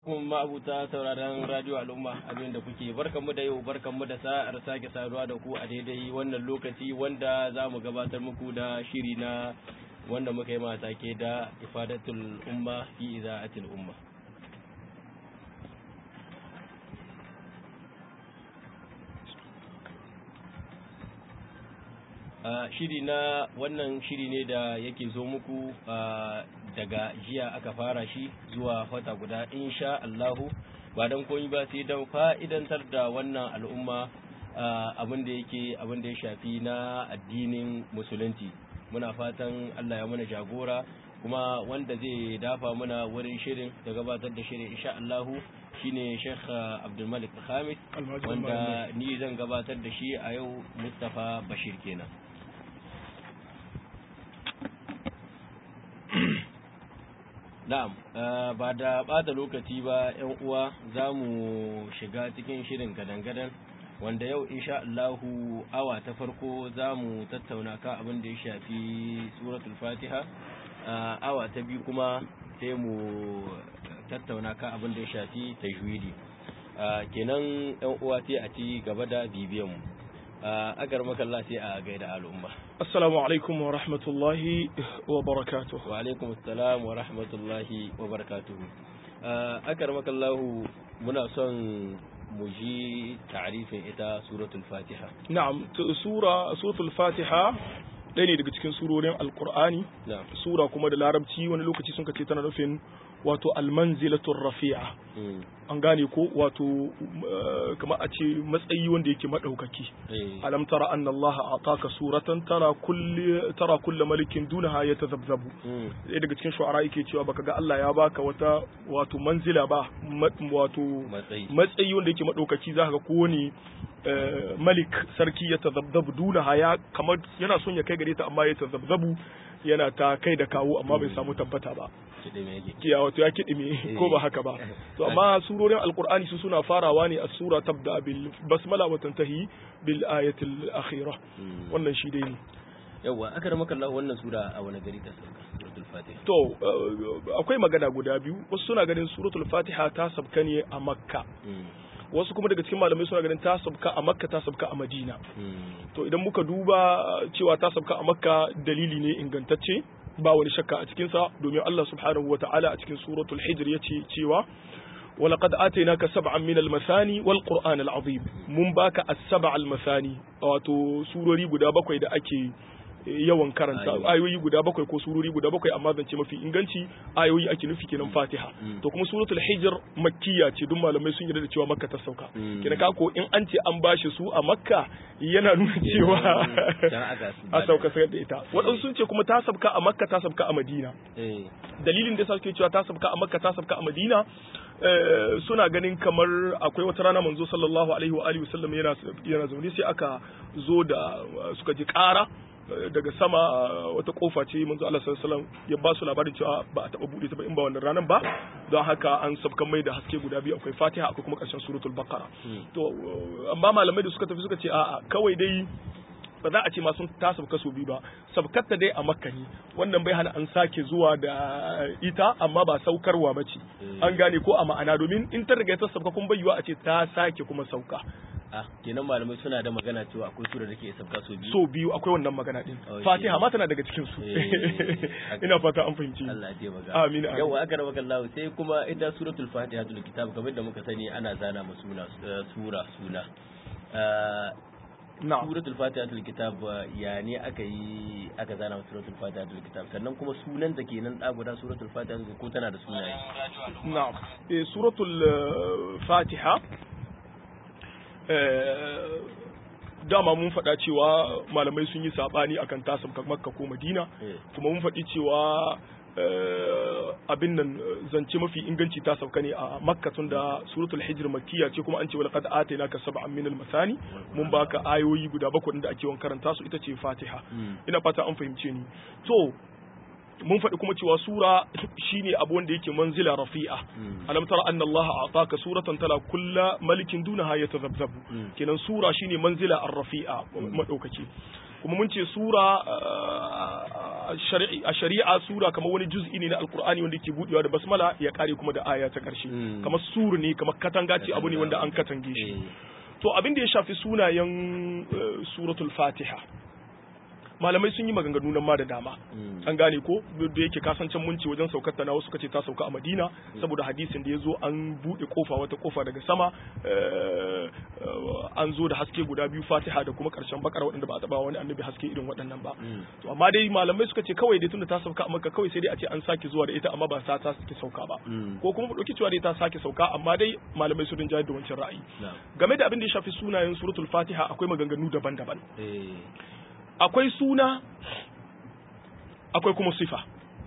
kuma ma'abuta sauraron radio al'umma abin da kuke barkanmu da yau barkanmu da sa'ar sake saduwa da ku a daidai wannan lokaci wanda za mu gabatar muku da shiri na wanda muka yi mata ke da ifadatul umma fi iza'atil umma shiri na wannan shiri ne da yake zo muku daga jiya aka fara shi zuwa wata guda insha Allahu ba don koyi ba sai don fa'idantar da wannan al'umma abin da yake abin da ya shafi na addinin musulunci muna fatan Allah ya mana jagora kuma wanda zai dafa muna wurin shirin da gabatar da shirin insha Allahu shine Sheikh Abdulmalik Khamis wanda ni zan gabatar da shi a yau Mustafa Bashir kenan Na'am, ba da ɓata lokaci ba ‘yan uwa za mu shiga cikin shirin gadan-gadan wanda yau insha Allahu awa ta farko za mu tattauna ka abin da ya shafi suratul fatiha awa ta biyu kuma sai mu tattauna ka abin da ya shafi tajwidi kenan ‘yan uwa sai a ci gaba da bibiyan mu agar makalla sai a gaida al'umma Assalamu alaikum wa rahmatullahi wa barakatuh. Wa alaikum assalam wa rahmatullahi wa barakatuh. Akar makallahu muna son mu ji ta'rifin ita suratul Fatiha. Na'am, sura suratul Fatiha ɗaya ne daga cikin surorin Alƙur'ani. Sura kuma da Larabci wani lokaci sun kace tana nufin wato almanzilatul rafi'a. An gane ko wato kamar a ce matsayi wanda yake madaukaki. Alam tara anna Allah ataka suratan tara kulli tara kulli malikin dunaha yatazabzabu. Ɗaya daga cikin shu'ara yake cewa baka ga Allah ya baka wata wato manzila ba wato matsayi wanda yake madaukaki zaka ga kowane malik sarki ya tazabzabu dunaha ya kamar yana son ya kai gare ta amma ya tazabzabu yana ta kai da kawo amma bai samu tabbata ba kiya wato ya kidime ko ba haka ba to amma surorin alqur'ani su suna farawa ne a sura tabda bil basmala wa tantahi bil ayatil akhira wannan shi dai ne yawa aka rama kallah wannan sura a wani gari ta sauka suratul fatiha to akwai magana guda biyu wasu suna ganin suratul fatiha ta sabka ne a makka wasu kuma daga cikin malamai suna ganin ta sabka a makka ta sabka a madina to idan muka duba cewa ta sabka a makka dalili ne ingantacce ba wani shakka a cikinsa domin Allah subhanahu wa ta'ala a cikin suratul hijr yace cewa ولقد آتيناك سبعا من المثاني والقرآن العظيم mun baka as-sab'a al-mathani wato surori guda bakwai da ake yawan karanta ayoyi guda bakwai ko surori guda bakwai amma zance mafi inganci ayoyi ake nufi kenan Fatiha to kuma suratul Hijr makkiya ce duk malamai sun yarda da cewa Makka ta sauka kenan ka ko in an ce an bashi su a Makka yana nuna cewa a sauka sai da ita waɗansu sun ce kuma ta sauka a Makka ta sauka a Madina dalilin da suke cewa ta sauka a Makka ta sauka a Madina suna ganin kamar akwai wata rana manzo sallallahu alaihi wa alihi wasallam yana yana zaune sai aka zo da suka ji ƙara daga sama wata kofa ce manzo Allah sallallahu alaihi wasallam ya ba su labarin cewa ba a taba bude ta ba in ba wannan ranan ba don haka an sabkan mai da haske guda biyu akwai Fatiha akwai kuma ƙarshen suratul Baqara to amma malamai da suka tafi suka ce a'a kawai dai ba za a ce ma sun ta sabka su biyu ba sabkatta dai a makka ne wannan bai hana an sake zuwa da ita amma ba saukarwa ba ce an gane ko a ma'ana domin in ta riga ta sabka kun bayyana a ce ta sake kuma sauka ah kenan malamai suna da magana cewa akwai sura da ke sabka so biyu so biyu akwai wannan magana din fatiha ma tana daga cikin su ina fata an fahimci Allah ya taimaka amin yawa aka raba kallahu sai kuma ita suratul fatiha tul kitab kamar da muka sani ana zana mu suna sura suna na'am suratul fatiha tul kitab ya ne aka yi aka zana suratul fatiha tul kitab sannan kuma sunan ta kenan da guda suratul fatiha ko tana da sunaye na'am eh suratul fatiha dama mun faɗa cewa malamai sun yi saɓani akan tasam makka ko madina kuma mun faɗi cewa abin nan zance mafi inganci ta sauka ne a makka tun da suratul hijr makkiya ce kuma an ce walaqad atainaka sab'an min al-masani mun baka ayoyi guda bakwai da ake karanta su ita ce fatiha ina fata an fahimce ni to mun faɗi kuma cewa sura shine abu wanda yake manzila rafi'a alam tara anna allaha ataka suratan tala kulla malikin dunaha yatazabzabu kenan sura shine manzila ar-rafi'a madaukaki kuma mun ce sura a shari'a sura kamar wani juz'i ne na alkur'ani wanda ke budewa da basmala ya kare kuma da aya ta karshe kamar sur ne kamar katanga ce abu ne wanda an katange shi to abin da ya shafi sunayen suratul fatiha malamai sun yi maganganu nan ma da dama an gane ko da yake kasancen munci wajen saukar ta na wasu kace ta sauka a Madina saboda hadisin da ya zo an bude kofa wata kofa daga sama an zo da haske guda biyu Fatiha da kuma karshen bakar waɗanda ba a taba wani annabi haske irin waɗannan ba to amma dai malamai suka ce kawai dai tunda ta sauka a Makka kawai sai dai a ce an sake zuwa da ita amma ba sa ta sake sauka ba ko kuma mu dauki cewa dai ta sake sauka amma dai malamai su rinjaye da wancan ra'ayi game da abin da ya shafi sunayen suratul Fatiha akwai maganganu daban-daban akwai suna akwai kuma sifa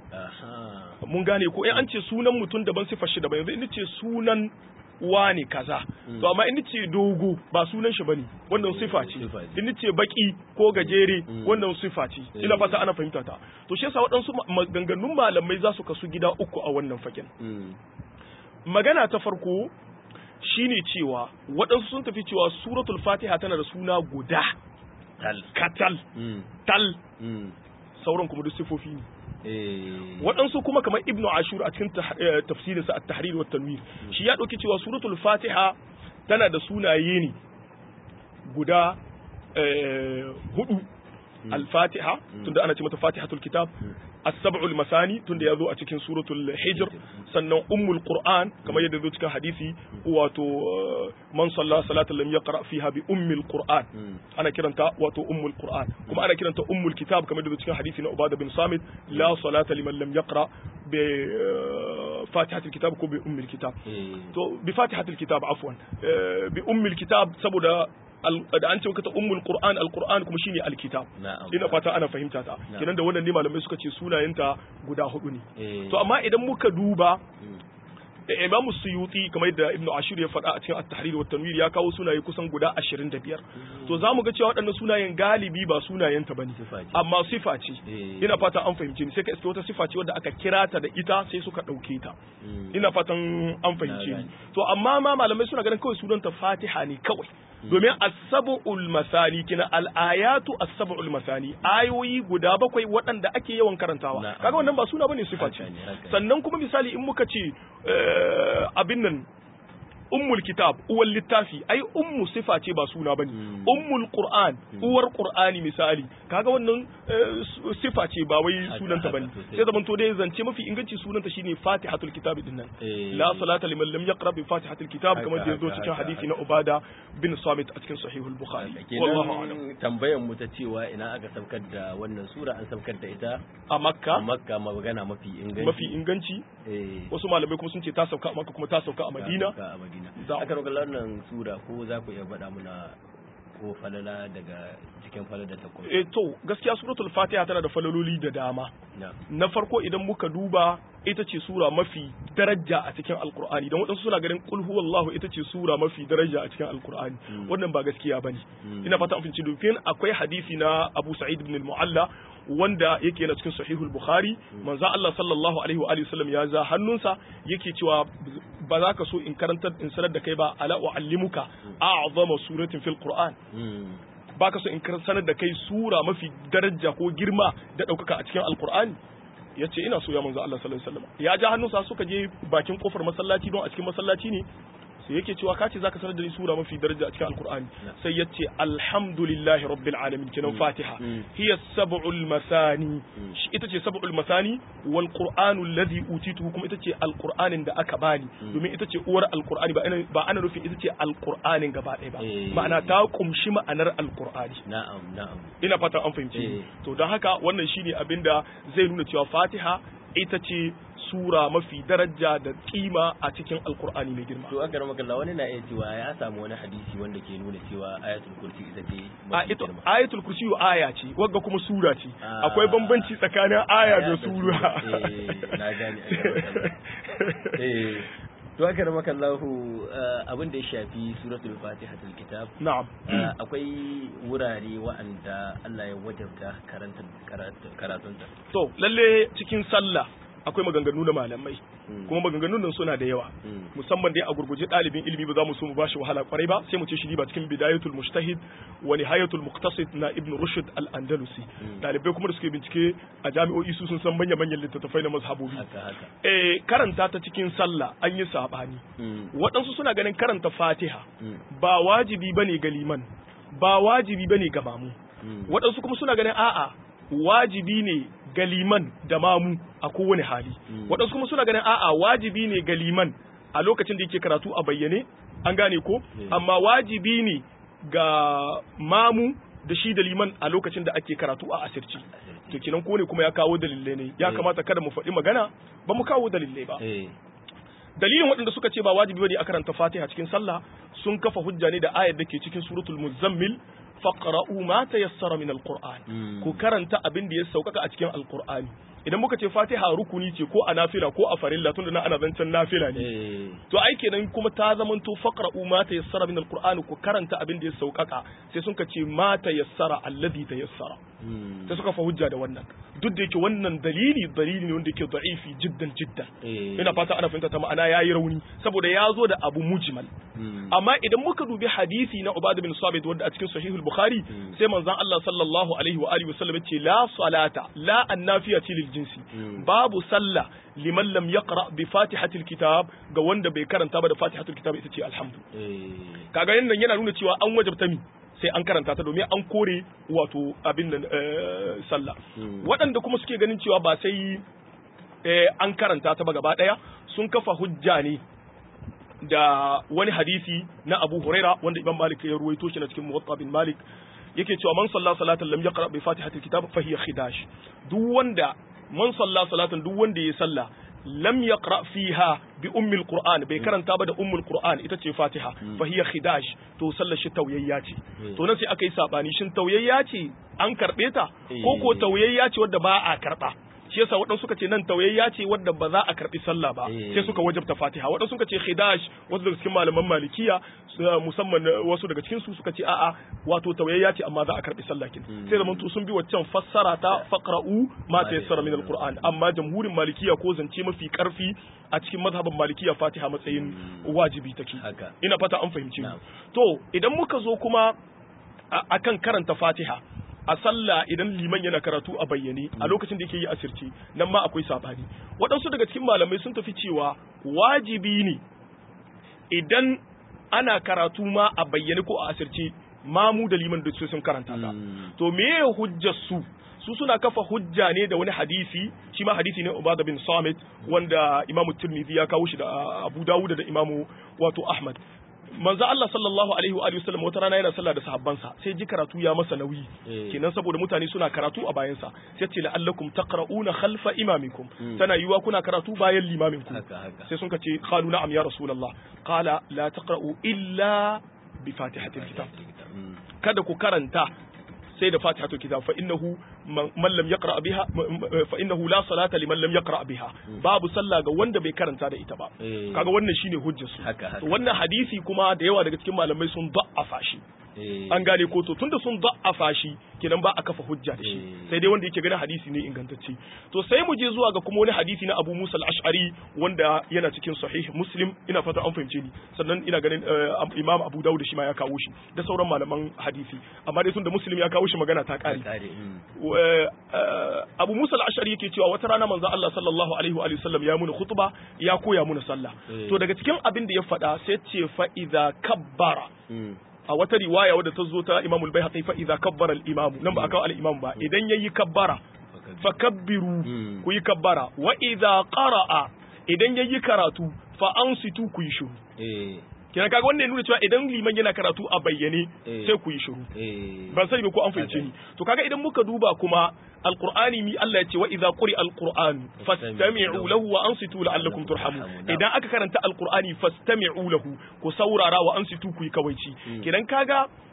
mun gane ko in an ce sunan mutum daban sifar shi daban yanzu in ce sunan wane kaza to amma in ce dogo ba sunan shi bane wannan sifa ce in ce baki ko gajere wannan sifa ce ina fata ana fahimta ta to shi yasa waɗansu maganganun malamai za su kasu gida uku a wannan fakin magana ta farko shine cewa waɗansu sun tafi cewa suratul fatiha tana da suna guda tal katal tal sauran kuma duk sifofi ne waɗansu kuma kamar ibnu ashur a cikin tafsirinsa a tahrir wa tanwir shi ya ɗauki cewa suratul fatiha tana da sunaye ne guda hudu al-fatiha tunda ana ce mata fatihatul kitab السبع المثاني tunda ya zo a cikin suratul hijr sannan ummul qur'an kamar yadda zo cikin hadisi wato man salla salatan lam yaqra fiha bi ummil qur'an ana kiranta wato ummul qur'an kuma ana kiranta ummul kitab kamar yadda zo cikin hadisi na ubada bin samit la salata liman lam yaqra bi fatihatul kitab ko bi ummil kitab to bi fatihatul kitab afwan bi ummil kitab saboda da an ce ta ummul qur'an alquran kuma shine alkitab ina fata ana fahimta ta kenan da wannan ne malamai suka ce sunayenta guda hudu ne to amma idan muka duba Imam Suyuti kamar yadda Ibn Ashur ya faɗa a cikin At-Tahrir wa Tanwir ya kawo sunaye kusan guda 25 to zamu ga cewa waɗannan sunayen galibi ba sunayen ta bane amma sifa ce ina fata an fahimce ni sai ka iske wata sifa ce wadda aka kira ta da ita sai suka ɗauke ta ina fatan an fahimce ni to amma ma malamai suna ganin kawai sunan ta Fatiha ne kawai domin as-sab'ul masani kina al-ayatu as-sab'ul masani ayoyi guda bakwai waɗanda ake yawan karantawa kaga wannan ba suna bane sifa ce sannan kuma misali in muka ce abin nan ummul kitab uwar littafi ai ummu sifa ce ba suna bane ummul qur'an uwar qur'ani misali kaga wannan sifa ce ba wai sunanta bane sai zaman to dai zance mafi inganci sunanta shine fatihatul kitab din nan la salata liman lam yaqra bi fatihatul kitab kamar da yazo cikin hadisi na ubada bin samit a cikin sahihul bukhari wallahu a'lam tambayan mu ta cewa ina aka saukar da wannan sura an saukar da ita a makka a makka magana mafi inganci mafi inganci wasu malamai kuma sun ce ta sauka a makka kuma ta sauka a madina Madina. Aka roƙa wannan sura ko za ku iya faɗa muna ko falala daga cikin falala ta kuma. Eh to gaskiya suratul Fatiha tana da falaloli da dama. Na farko idan muka duba ita ce sura mafi daraja a cikin Alkur'ani don waɗansu suna ganin kul huwallahu ita ce sura mafi daraja a cikin Alkur'ani wannan ba gaskiya bane. Ina fata an finci dufin akwai hadisi na Abu Sa'id ibn al-Mu'alla wanda yake yana cikin sahihul bukhari manzo Allah sallallahu alaihi wa alihi wasallam ya za hannunsa yake cewa ba za ka so in karantar in sanar da kai ba ala uallimuka a'zama suratin fil qur'an ba ka so in sanar da kai sura mafi daraja ko girma da ɗaukaka a cikin alqur'ani ya ce ina so ya manzo Allah sallallahu alaihi wasallam ya ja hannunsa suka je bakin kofar masallaci don a cikin masallaci ne sai yake cewa ka ce zaka sanar da ni sura mafi daraja a cikin alkur'ani sai ya ce alhamdulillahi rabbil alamin kenan fatiha hiya sab'ul masani ita ce sab'ul masani wal qur'anu alladhi utitu kuma ita ce alqur'anin da aka bani domin ita ce uwar alqur'ani ba ba ana nufin ita ce alqur'anin gaba ɗaya ba ma'ana ta kumshi ma'anar alqur'ani na'am na'am ina fatan an fahimci to don haka wannan shine abinda zai nuna cewa fatiha ita ce sura mafi daraja da kima a cikin alkur'ani mai girma. To aka rama kalla wani na iya cewa ya samu wani hadisi wanda ke nuna cewa ayatul kursi ita ce a ito ayatul kursi aya ce wagga kuma sura ce akwai bambanci tsakanin aya da sura na gane eh to aka rama kallahu abin da ya shafi suratul fatihatul kitab na'am akwai wurare wa'anda Allah ya wajabta karanta karatunta to lalle cikin sallah akwai maganganu na malamai kuma maganganun nan suna da yawa musamman dai a gurguje ɗalibin ilimi ba za mu so mu bashi wahala kwarai ba sai mu ce shi ba cikin bidayatul mujtahid wa nihayatul muqtasid na ibn rushd al andalusi ɗalibai kuma da suke bincike a jami'o'i su sun san manya manyan littattafai na mazhabobi eh karanta ta cikin sallah an yi sabani waɗansu suna ganin karanta fatiha ba wajibi bane ga liman ba wajibi bane ga mamu waɗansu kuma suna ganin a'a wajibi ne ga liman da mamu a kowane hali waɗansu kuma suna ganin a'a wajibi ne ga liman a lokacin da yake karatu a bayyane an gane ko amma wajibi ne ga mamu da shi da liman a lokacin da ake karatu a asirci to kinan ko ne kuma ya kawo dalilai ne ya kamata kada mu faɗi magana ba mu kawo dalilai ba dalilin waɗanda suka ce ba wajibi bane a karanta Fatiha cikin sallah sun kafa hujja ne da ayar da ke cikin suratul muzammil faqra'u ma tayassara min alquran ku karanta abin da ya saukaka a cikin alqur'ani idan muka ce Fatiha rukuni ce ko a nafila ko a farilla tunda nan ana zancen nafila ne to ai kenan kuma ta zamanto faqra'u ma tayassara min alqur'ani ku karanta abin da ya saukaka sai sun ka ce ma tayassara alladhi tayassara sai suka fa hujja da wannan duk da yake wannan dalili dalili ne wanda yake da'ifi jiddan jiddan ina fata ana fahimta ta ma'ana yayi rauni saboda ya zo da abu mujmal amma idan muka dubi hadisi na Ubad bin Sabit wanda a cikin Sahih al-Bukhari sai manzon Allah sallallahu alaihi wa alihi wasallam ya ce la salata la annafiyati lil jinsi babu sallah liman lam yaqra bi fatihatil kitab ga wanda bai karanta ba da fatihatul kitab ita ce alhamdu kaga yannan yana nuna cewa an wajabta mi sai an karanta ta domin an kore wato abin nan sallah waɗanda kuma suke ganin cewa ba sai an karanta ta ba gaba ɗaya sun kafa hujja ne da wani hadisi na Abu Huraira wanda Imam Malik ya ruwaito shi na cikin Muwatta bin Malik yake cewa man salla salatan lam yaqra bi fatihatil kitab fa hiya khidash duk wanda man salla salatan duk wanda ya salla lam yaqra fiha bi ummil qur'an bai karanta ba da ummul qur'an ita ce fatiha fa hiya khidash to sallar shi tauyayya ce to nan sai aka yi sabani shin tauyayya ce an karbe ta ko ko tauyayya ce wadda ba a karba shi yasa waɗansu suka ce nan tauyayya ce wadda ba za a karbi sallah ba sai suka wajabta fatiha waɗansu suka ce khidash wasu daga cikin malaman malikiya musamman wasu daga cikin su suka ce a'a wato tauyayya ce amma za a karbi sallah kin sai zaman to sun bi waccan fassara ta faqra'u ma tayassara min alquran amma jamhurin malikiya ko zance mafi karfi a cikin mazhabin malikiya fatiha matsayin wajibi take ina fata an fahimci to idan muka zo kuma akan karanta fatiha a sallah idan liman yana karatu a bayyane a lokacin da yake yi asirce nan ma akwai sabani waɗansu daga cikin malamai sun tafi cewa wajibi ne idan ana karatu ma a bayyane ko a asirce mamu da liman da sun karanta ta to me hujjar su su suna kafa hujja ne da wani hadisi shi ma hadisi ne Ubada bin Samit wanda Imam Tirmidhi ya kawo shi da Abu Dawud da Imam wato Ahmad manzo Allah sallallahu alaihi wa alihi wasallam wata rana yana sallah da sahabbansa sai ji karatu ya masa nauyi kenan saboda mutane suna karatu a bayansa sai ce la'allakum taqra'una khalfa imamikum tana yiwa kuna karatu bayan limaminku sai sun ce qalu na'am ya rasulullah qala la taqra'u illa bi fatihatil kitab kada ku karanta sai da fatihatul kitab fa innahu man lam yaqra biha fa innahu la salata liman lam yaqra biha babu sallah ga wanda bai karanta da ita ba kaga wannan shine hujjar su wannan hadisi kuma da yawa daga cikin malamai sun da'afa shi an gane ko to tunda sun da'afa shi kenan ba a kafa hujja da shi sai dai wanda yake ganin hadisi ne ingantacce to sai mu je zuwa ga kuma wani hadisi na Abu Musa al-Ash'ari wanda yana cikin sahih Muslim ina fata an fahimce ni sannan ina ganin Imam Abu Dawud shi ma ya kawo shi da sauran malaman hadisi amma dai tunda Muslim ya kawo shi magana ta kare Abu Musa al-Ash'ari yake cewa wata rana manzo Allah sallallahu alaihi wa sallam ya muna khutba ya koya muna sallah to daga cikin abin da ya faɗa sai ce fa idza kabbara a wata riwaya wadda ta zo ta Imam al-Baihaqi fa idza kabbara al-imam nan ba aka al-imam ba idan yayi kabbara fa kabbiru ku yi kabbara wa idza qara'a idan yayi karatu fa ansitu ku yi shiru kina kaga wannan ya nuna cewa idan liman yana karatu a bayyane sai ku yi shiru ban sani ba ko an fahimce ni to kaga idan muka duba kuma alqur'ani mi Allah ya ce wa idza quri alqur'an fastami'u lahu wa ansitu la'allakum turhamun idan aka karanta alqur'ani fastami'u lahu ku saurara wa ansitu ku yi kawaici kidan kaga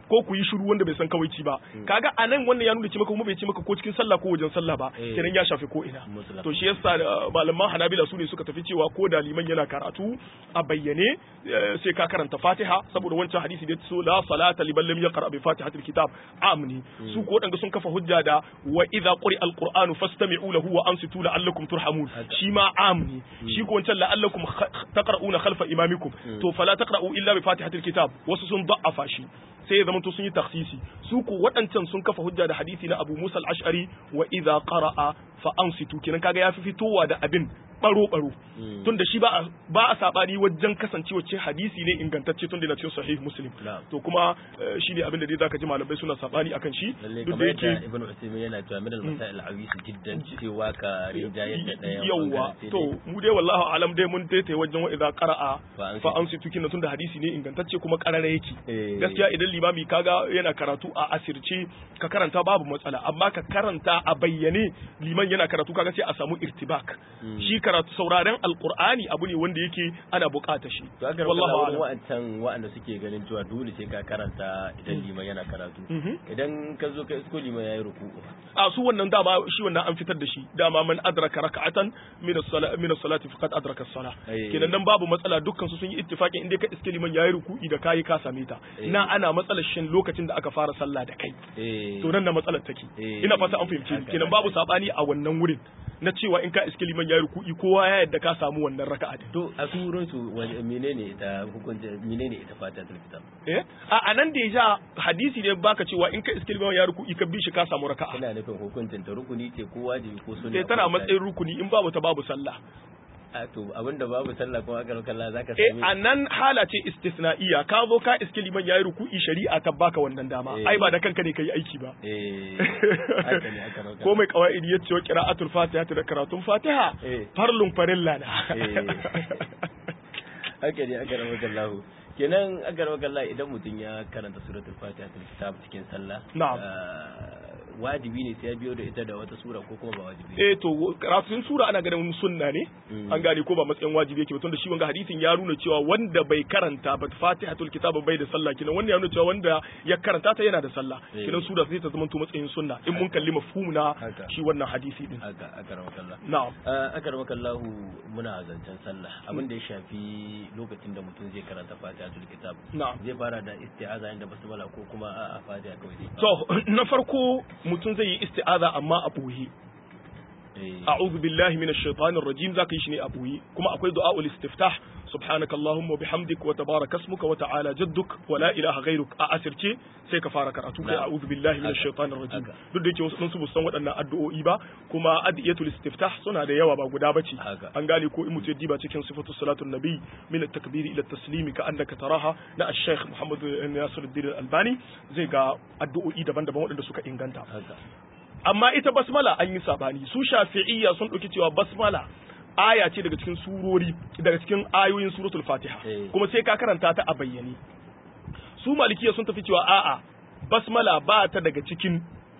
ko ku yi shiru wanda bai san kawaici ba kaga anan wannan ya nuna ce maka kuma bai ce maka ko cikin sallah ko wajen sallah ba Eh. kenan ya shafi ko ina Mutlaq. to shi yasa da malaman Hanabila su ne suka tafi cewa ko da liman yana karatu a bayyane eh, sai ka karanta Fatiha saboda wancan hadisi da ya so la salata liman lam yaqra bi Fatihatil kitab amni su ko wadanda sun kafa hujja da wa idza quri alqur'anu fastami'u lahu wa ansitu la'allakum turhamun Haka. shi ma amni shi ko wancan la'allakum kh- taqra'una khalfa imamikum to fala taqra'u illa bi Fatihatil kitab wasu sun da'afa shi sai ya zama to sun yi taksisi su ko waɗancan sun kafa hujja da hadisi na Abu Musa al-Ash'ari wa idza qara'a fa ansitu kenan kaga ya fi fitowa da abin baro baro tunda shi ba a ba a sabani wajen kasancewa ce hadisi ne ingantacce tunda yana cikin sahih muslim Na'am. to kuma eh, shi ne abin da dai zaka ji malamai suna sabani akan shi lalle duk da kamar yadda yake ibn Usaymin yana cewa min al-masail al-awis jiddan cewa ka rinja yadda daya yawwa to mu dai wallahu alam dai mun taita wajen wa idza qara'a Fa ansitu. fa ansitu kina tunda hadisi ne ingantacce kuma karara yake Eh. gaskiya idan limami kaga yana karatu a asirce ka karanta babu matsala amma ka karanta a bayyane liman yana karatu kaga sai a samu irtibak shi karatu sauraren alqur'ani abu ne wanda yake ana bukata shi to aka wallahu rawa alam wa'ancan wa'anda suke ganin cewa dole sai ka karanta idan liman yana karatu Mhm. idan ka zo ka isko liman yayi ruku'u a su wannan dama shi wannan an fitar da shi dama man adraka raka'atan min as-salati min as-salati faqad adraka as-salah Eh. kenan nan babu matsala dukkan su sun yi ittifaqin inda ka iske liman yayi ruku'i da kai ka same ta Eh. na ana matsalar shin lokacin da aka fara sallah da kai eh to nan na matsalar take Eh. ina fata an fahimci Haka, kenan haka. babu sabani a wannan wurin na cewa in ka iske liman yayi ruku'i kowa ya yadda ka samu wannan raka'a din to a surun su wani- menene ita hukunci menene ita fatihatul kitab eh a anan da ya ja hadisi ne baka cewa in ka iske liman yayi ruku'i ka bi shi ka samu raka'a ina nufin hukuncin ta rukuni ce ko wajibi ko sunna sai ko tana mustahabi. matsayin rukuni in babu ta babu sallah a to abinda babu sallah kuma aka kalla zaka eh sami a nan hala ce istisna'iya ka zo ka iske liman yayi ruku'i shari'a ta baka wannan dama Eh. ai ba da kanka ne kai aiki ba eh haka ne aka rauka ko mai qawaidi yace wa qira'atul fatiha da karatun fatiha Eh. farlun farilla na haka ne aka rauka kallahu kenan aka rauka kallahu idan mutum ya karanta suratul fatiha ta kitab cikin sallah Na'am. ah, wajibi ne sai ya biyo da ita da wata sura ko kuma ba wajibi eh to karatun sura ana ganin sunna ne Mm. an gane ko ba matsayin wajibi yake ba tunda shi wanga hadisin ya nuna cewa wanda bai karanta ba fatihatul kitab bai da sallah kinan wanda ya nuna cewa wanda ya karanta ta yana da sallah Eh. kinan sura sai ta zama to matsayin sunna in mun kalli mafhum na Haka. shi wannan hadisi din haka aka rauka kallahu na'am aka rauka kallahu muna zancen sallah abin da ya shafi lokacin da mutum zai karanta fatihatul kitab na'am zai fara da isti'aza inda basmala ko kuma a fatiha kawai zai fara? To, na farko mutum zai yi isti'aza amma a ɓoye. Eh, A'udhu billahi minash shaitanir rajim zaka yi shi ne a ɓoye. Kuma akwai du'a'ul istiftah subhanaka allahumma wa bihamdik wa tabaraka ismuka wa ta'ala jadduk wa la ilaha ghayruk a asirce sai ka fara karatu kai Na'am. a'udhu billahi minash Haka. shaitanir rajim. Haka. Duk da yake wasu ɗin su ba su san waɗannan addu'o'i ba kuma adiyatul istiftah suna da yawa ba guda bace. Haka. An gane ko in mutum ya diba cikin sifatu salatun nabi min at-takbiri ila at-taslimi ka annaka taraha na al-shaykh Muhammad Nasiruddin Al-Albani zai ga addu'o'i daban-daban waɗanda suka inganta. haka amma ita basmala an yi sabani su shafi'iyya sun ɗauki cewa basmala aya ce daga cikin surori daga cikin ayoyin suratul fatiha Eh. kuma sai ka karanta ta a bayyane su malikiya sun tafi cewa a'a basmala ba ta daga cikin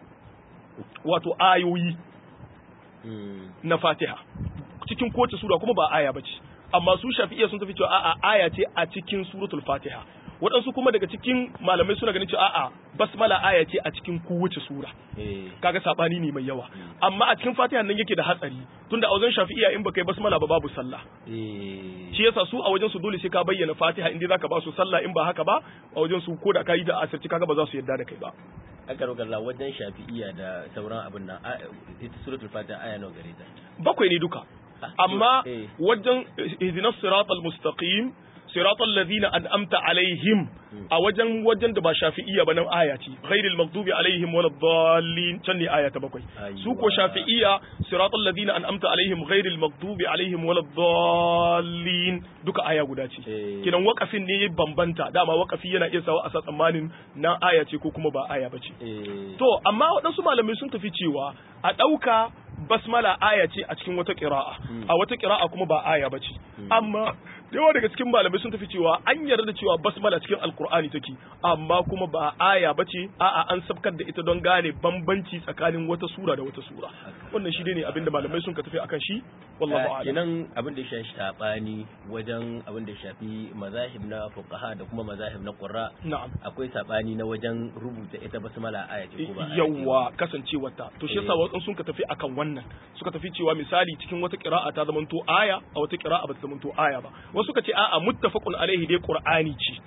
wato ayoyi Mm, na fatiha cikin kowace sura kuma ba aya bace amma su shafi'iyya sun tafi cewa a'a aya ce a cikin suratul fatiha waɗansu kuma daga cikin malamai suna ganin cewa a'a basmala aya ce a cikin kowace sura eh, kaga sabani ne mai yawa amma a cikin fatiha nan yake da hatsari tunda a wajen shafi'iya in baka yi basmala ba babu sallah eh, shi yasa su a wajen su dole sai ka bayyana fatiha in dai zaka ba su sallah in ba haka ba a wajen su ko da ka yi da asirci kaga ba za su yarda da kai ba aka rauka Allah wajen shafi'iya da sauran abin nan a- ita suratul fatiha aya nawa gare ta bakwai ne duka Ah, amma eh. wajen ihdinas siratal mustaqim siratal ladina an'amta alaihim a wajen wajen da ba shafi'iyya ba nan aya ce ghairil maghdubi alaihim waladdallin can ne aya ta bakwai Aiwa. su ko shafi'iyya siratal ladina an'amta alaihim ghairil maghdubi alaihim waladdallin duka aya guda ce Eh. kidan wakafin ne ya bambanta dama wakafi yana iya sawa a sa tsammanin na aya ce ko kuma ba aya bace eh, To, amma waɗansu malamai sun tafi cewa a ɗauka basmala aya ce a cikin wata ƙira'a, a wata ƙira'a kuma ba aya ba ce. Amma da yawa daga cikin malamai sun tafi cewa an yarda da cewa basmala cikin alkur'ani take amma kuma ba aya bace a'a an sabkar da ita don gane bambanci tsakanin wata sura da wata sura wannan shi ne abinda malamai sun ka tafi akan shi wallahu a'lam kenan abin da ya shafi sabani wajen abin da ya shafi mazahib na fuqaha da kuma mazahib na qurra na'am akwai sabani na wajen rubuta ita basmala aya ce ko ba aya ce ba. yawa kasancewarta to shi yasa Eh. wasu sun ka tafi akan wannan suka tafi cewa misali cikin wata qira'a ta zamanto aya a wata qira'a ba ta zamanto aya ba wasu suka ce a'a muttafaqun alaihi dai qur'ani ce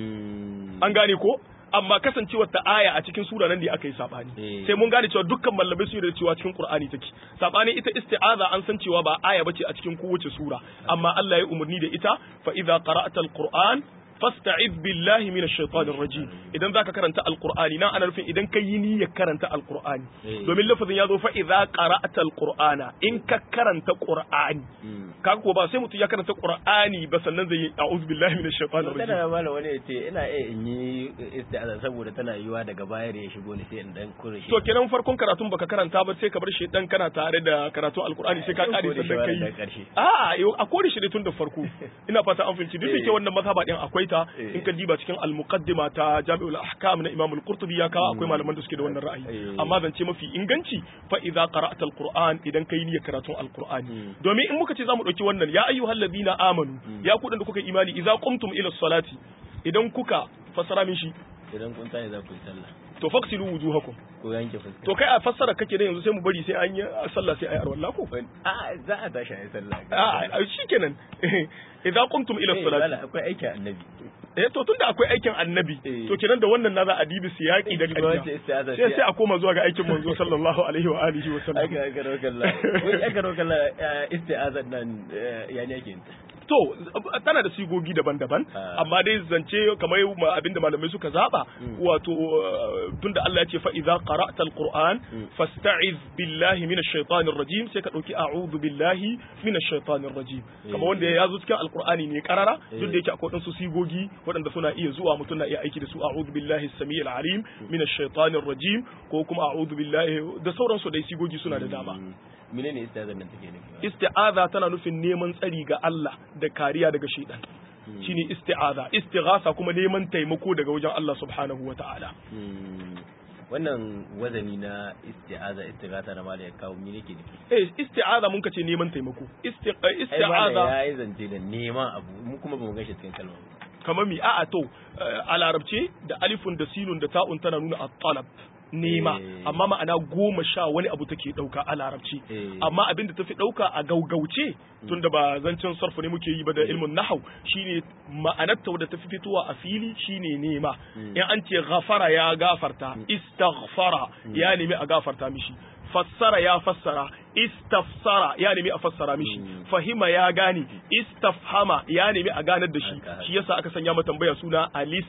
Mm. an gane ko amma kasancewar ta aya a cikin sura nan da aka yi sabani Eh. sai mun gane cewa dukkan malamai sun yarda cewa cikin qur'ani take sabani ita isti'aza an san cewa ba aya bace a cikin kowace sura amma Allah ya umarni da ita fa idza qara'ta alquran fasta'iz billahi minash shaitanir rajim idan zaka karanta alqur'ani nan ana nufin idan kai yi niyyar karanta alqur'ani Eh. domin lafazin ya zo fa idza qara'ta alqur'ana in ka karanta qur'ani Mm. kaga ko ba sai mutum ya karanta qur'ani ba sannan zai yi a'udhu billahi minash shaitanir rajim tana mala wani ya ce ina iya in yi isti'aza saboda tana yiwa daga baya da ya shigo ne sai in dan kure shi to kenan farkon karatun baka karanta ba sai ka bar shi dan kana tare da karatun alkur'ani sai ka kare Kore shi sannan wani da kai karshe. a yau a kore shi ne tun da farko ina fata an fahimci duk da Eh. ke wannan mazhaba din akwai ta Eh. in ka diba cikin al-muqaddima ta Jami'ul Ahkam na Imam al-Qurtubi ya kawo akwai malaman da suke da wannan ra'ayi Eh. amma zance mafi inganci fa idza qara'ta al-Qur'an idan kai niyyar karatun al-Qur'ani Mm. domin in muka ce zamu dauki wannan ya ayyuhal ladina amanu ya ku da kuka yi imani idza qumtum ila salati idan kuka fasara min shi idan kun tashi za ku yi sallah to faksilu wujuhakum ko yanke fuska to kai a fassara kake da yanzu sai mu bari sai an yi sallah sai ayi arwalla ko a za a tashi a yi sallah a shikenan idan qumtum ila Eh, salati wala, akwai aikin annabi eh to tunda akwai aikin annabi Eh. to kenan da wannan na za a dibi siyaki da Shi ba wace ƙarya istiaza sai sai a koma zuwa ga aikin manzo sallallahu alaihi wa alihi wa sallam aka aka rokalla wai aka rokalla isti'azan nan eh, ya ne yake yin ta? to tana da sigogi daban-daban Ah. amma dai zance kamar ma- abinda malamai suka zaba Mm. wato uh, tunda Allah ya ce fa idza qara'ta alquran Mm. fasta'iz billahi minash shaitanir rajim sai ka dauki a'udhu billahi minash shaitanir rajim kamar Eh. wanda ya zo cikin alqur'ani ne karara duk Eh. da yake akwai wadansu sigogi waɗanda suna iya zuwa mutum na iya aiki da su a'udhu billahi as-sami'il alim minash shaitanir rajim ko kuma a'udhu billahi da sauransu dai sigogi suna da dama Mm. menene isti'azan nan take nufi isti'aza tana nufin neman tsari ga Allah da kariya daga shaitan Mm. shine isti'aza istighasa kuma neman taimako daga wajen Allah subhanahu wata'ala Mm. wannan wazani na isti'aza istighatha na mala ya kawo me yake nufi eh isti'aza mun kace neman taimako Isti- eh, ai mala isti'aza ya yi zance da neman abu mu kuma bamu gashi cikin kalma ba. kamar mi a'a to eh, a larabce da alifun da sinun da ta'un tana nuna at-talab nema Eh. amma ma'ana goma sha wani abu take dauka a larabci Eh. amma abin da tafi dauka a gaugauce tunda ba zancen sarfu ne muke yi ba da ilmin nahau shine ma'anar ta wadda tafi fitowa a fili shine nema Mm. in an ce ghafara ya gafarta istaghfara ya nemi a gafarta mishi fassara ya fassara istafsara ya nemi a fassara mishi Mm. fahima ya gane istafhama ya nemi a ganar da shi Haka, haka. shi yasa aka sanya mata tambaya suna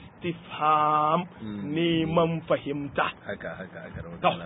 alistifham Mm. neman fahimta haka haka haka To. rawatala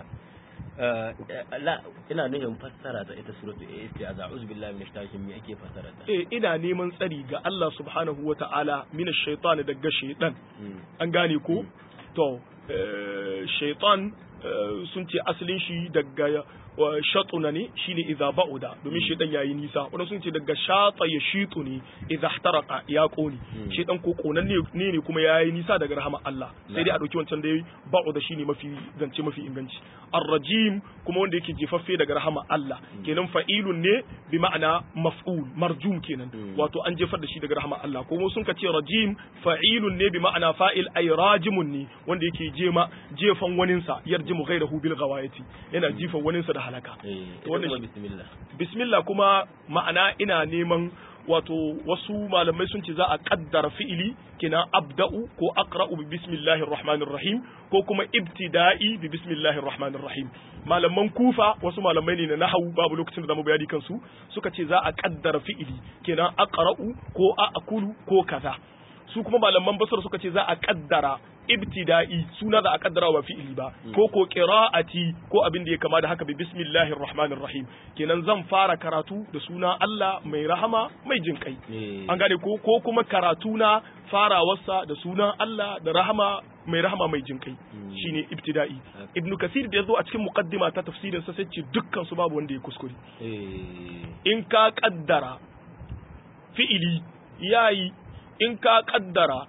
la ina nufin fassara ta ita suratu isti'aza a'udhu billahi minash shaitanir me ake fassara ta eh ina neman tsari ga Allah subhanahu wata'ala mina shaitani daga shaitan Mm. an gane ko to eh, shaitan eh, sun ce asalin shi daga wa shatuna ne shine idza ba'uda domin shaitan yayi nisa wannan sun ce daga shata ya shitu ne idza ihtaraka ya kone Mm. shaitan ko konan ne ne ne kuma yayi nisa daga rahama Allah sai dai a dauki wancan dai ba'uda shine mafi zance mafi inganci ar-rajim kuma wanda yake jefaffe daga rahama Allah kenan fa'ilun ne bi ma'ana maf'ul marjum kenan Mm. wato an jefar da shi daga rahama Allah kuma sun ka ce rajim fa'ilun ne bi ma'ana fa'il ay rajimun ne wanda yake jema jefan waninsa yarjimu ghayrahu bil ghawayati yana jifan waninsa da halaka eh To ita wannan kuma shi- bismillah bismillah kuma ma'ana ina neman wato wasu malamai sun ce za a kaddara fi'ili kina abda'u ko aqra'u bi bismillahir rahmanir rahim ko kuma ibtida'i bi bismillahir rahmanir rahim malaman kufa wasu malamai ne na nahwu babu lokacin da zamu bayani kansu suka ce za a kaddara fi'ili kina aqra'u ko a'kulu ko kaza su kuma malaman basar suka ce za a kaddara ibtida'i suna za a kaddara ba fi'ili ba ko ko qira'ati ko abin da ya kama da haka bi bismillahir rahmanir rahim kenan zan fara karatu da suna Allah mai rahama mai jin kai eh an gane ko ko kuma karatu na farawarsa da sunan Allah da rahama mai rahama mai jin kai Mm. shine ibtida'i ibnu kasir da yazo a cikin muqaddima ta tafsirin sa sai ce dukkan su babu wanda ya kuskure eh in ka kaddara fi'ili yayi in ka kaddara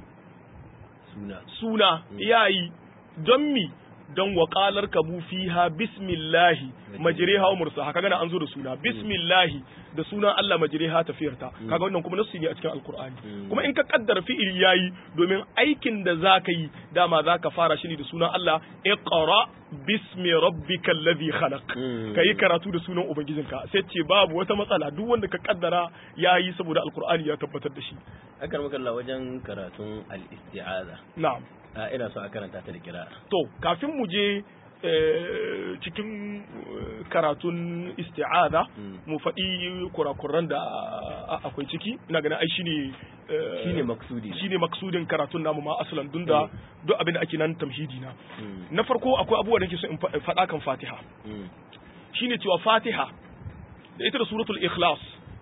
suna suna yayi don mi don waƙalar kabu fiha bismillahi majriha wa mursaha kaga na an zo da suna bismillahi da sunan Allah majriha tafiyarta kaga wannan kuma nasu ne a cikin alkur'ani kuma in ka kaddara fi'il yayi domin aikin da zaka yi dama zaka fara shi ne da sunan Allah iqra bismi rabbikal ladhi khalaq kai karatu da sunan ubangijinka sai ce babu wata matsala duk wanda ka kaddara yayi saboda alkur'ani ya tabbatar da shi akan makalla wajen karatun al-isti'aza na'am a ina so a karanta ta da kira to kafin mu je cikin karatun isti'aza mu faɗi kurakuran da akwai ciki ina ganin ai shine shine maksudi shine maksudin karatun namu ma asalan dun da duk abin da ake nan tamhidi na na farko akwai abubuwa da ke so in faɗa kan Fatiha shine cewa Fatiha da ita da suratul ikhlas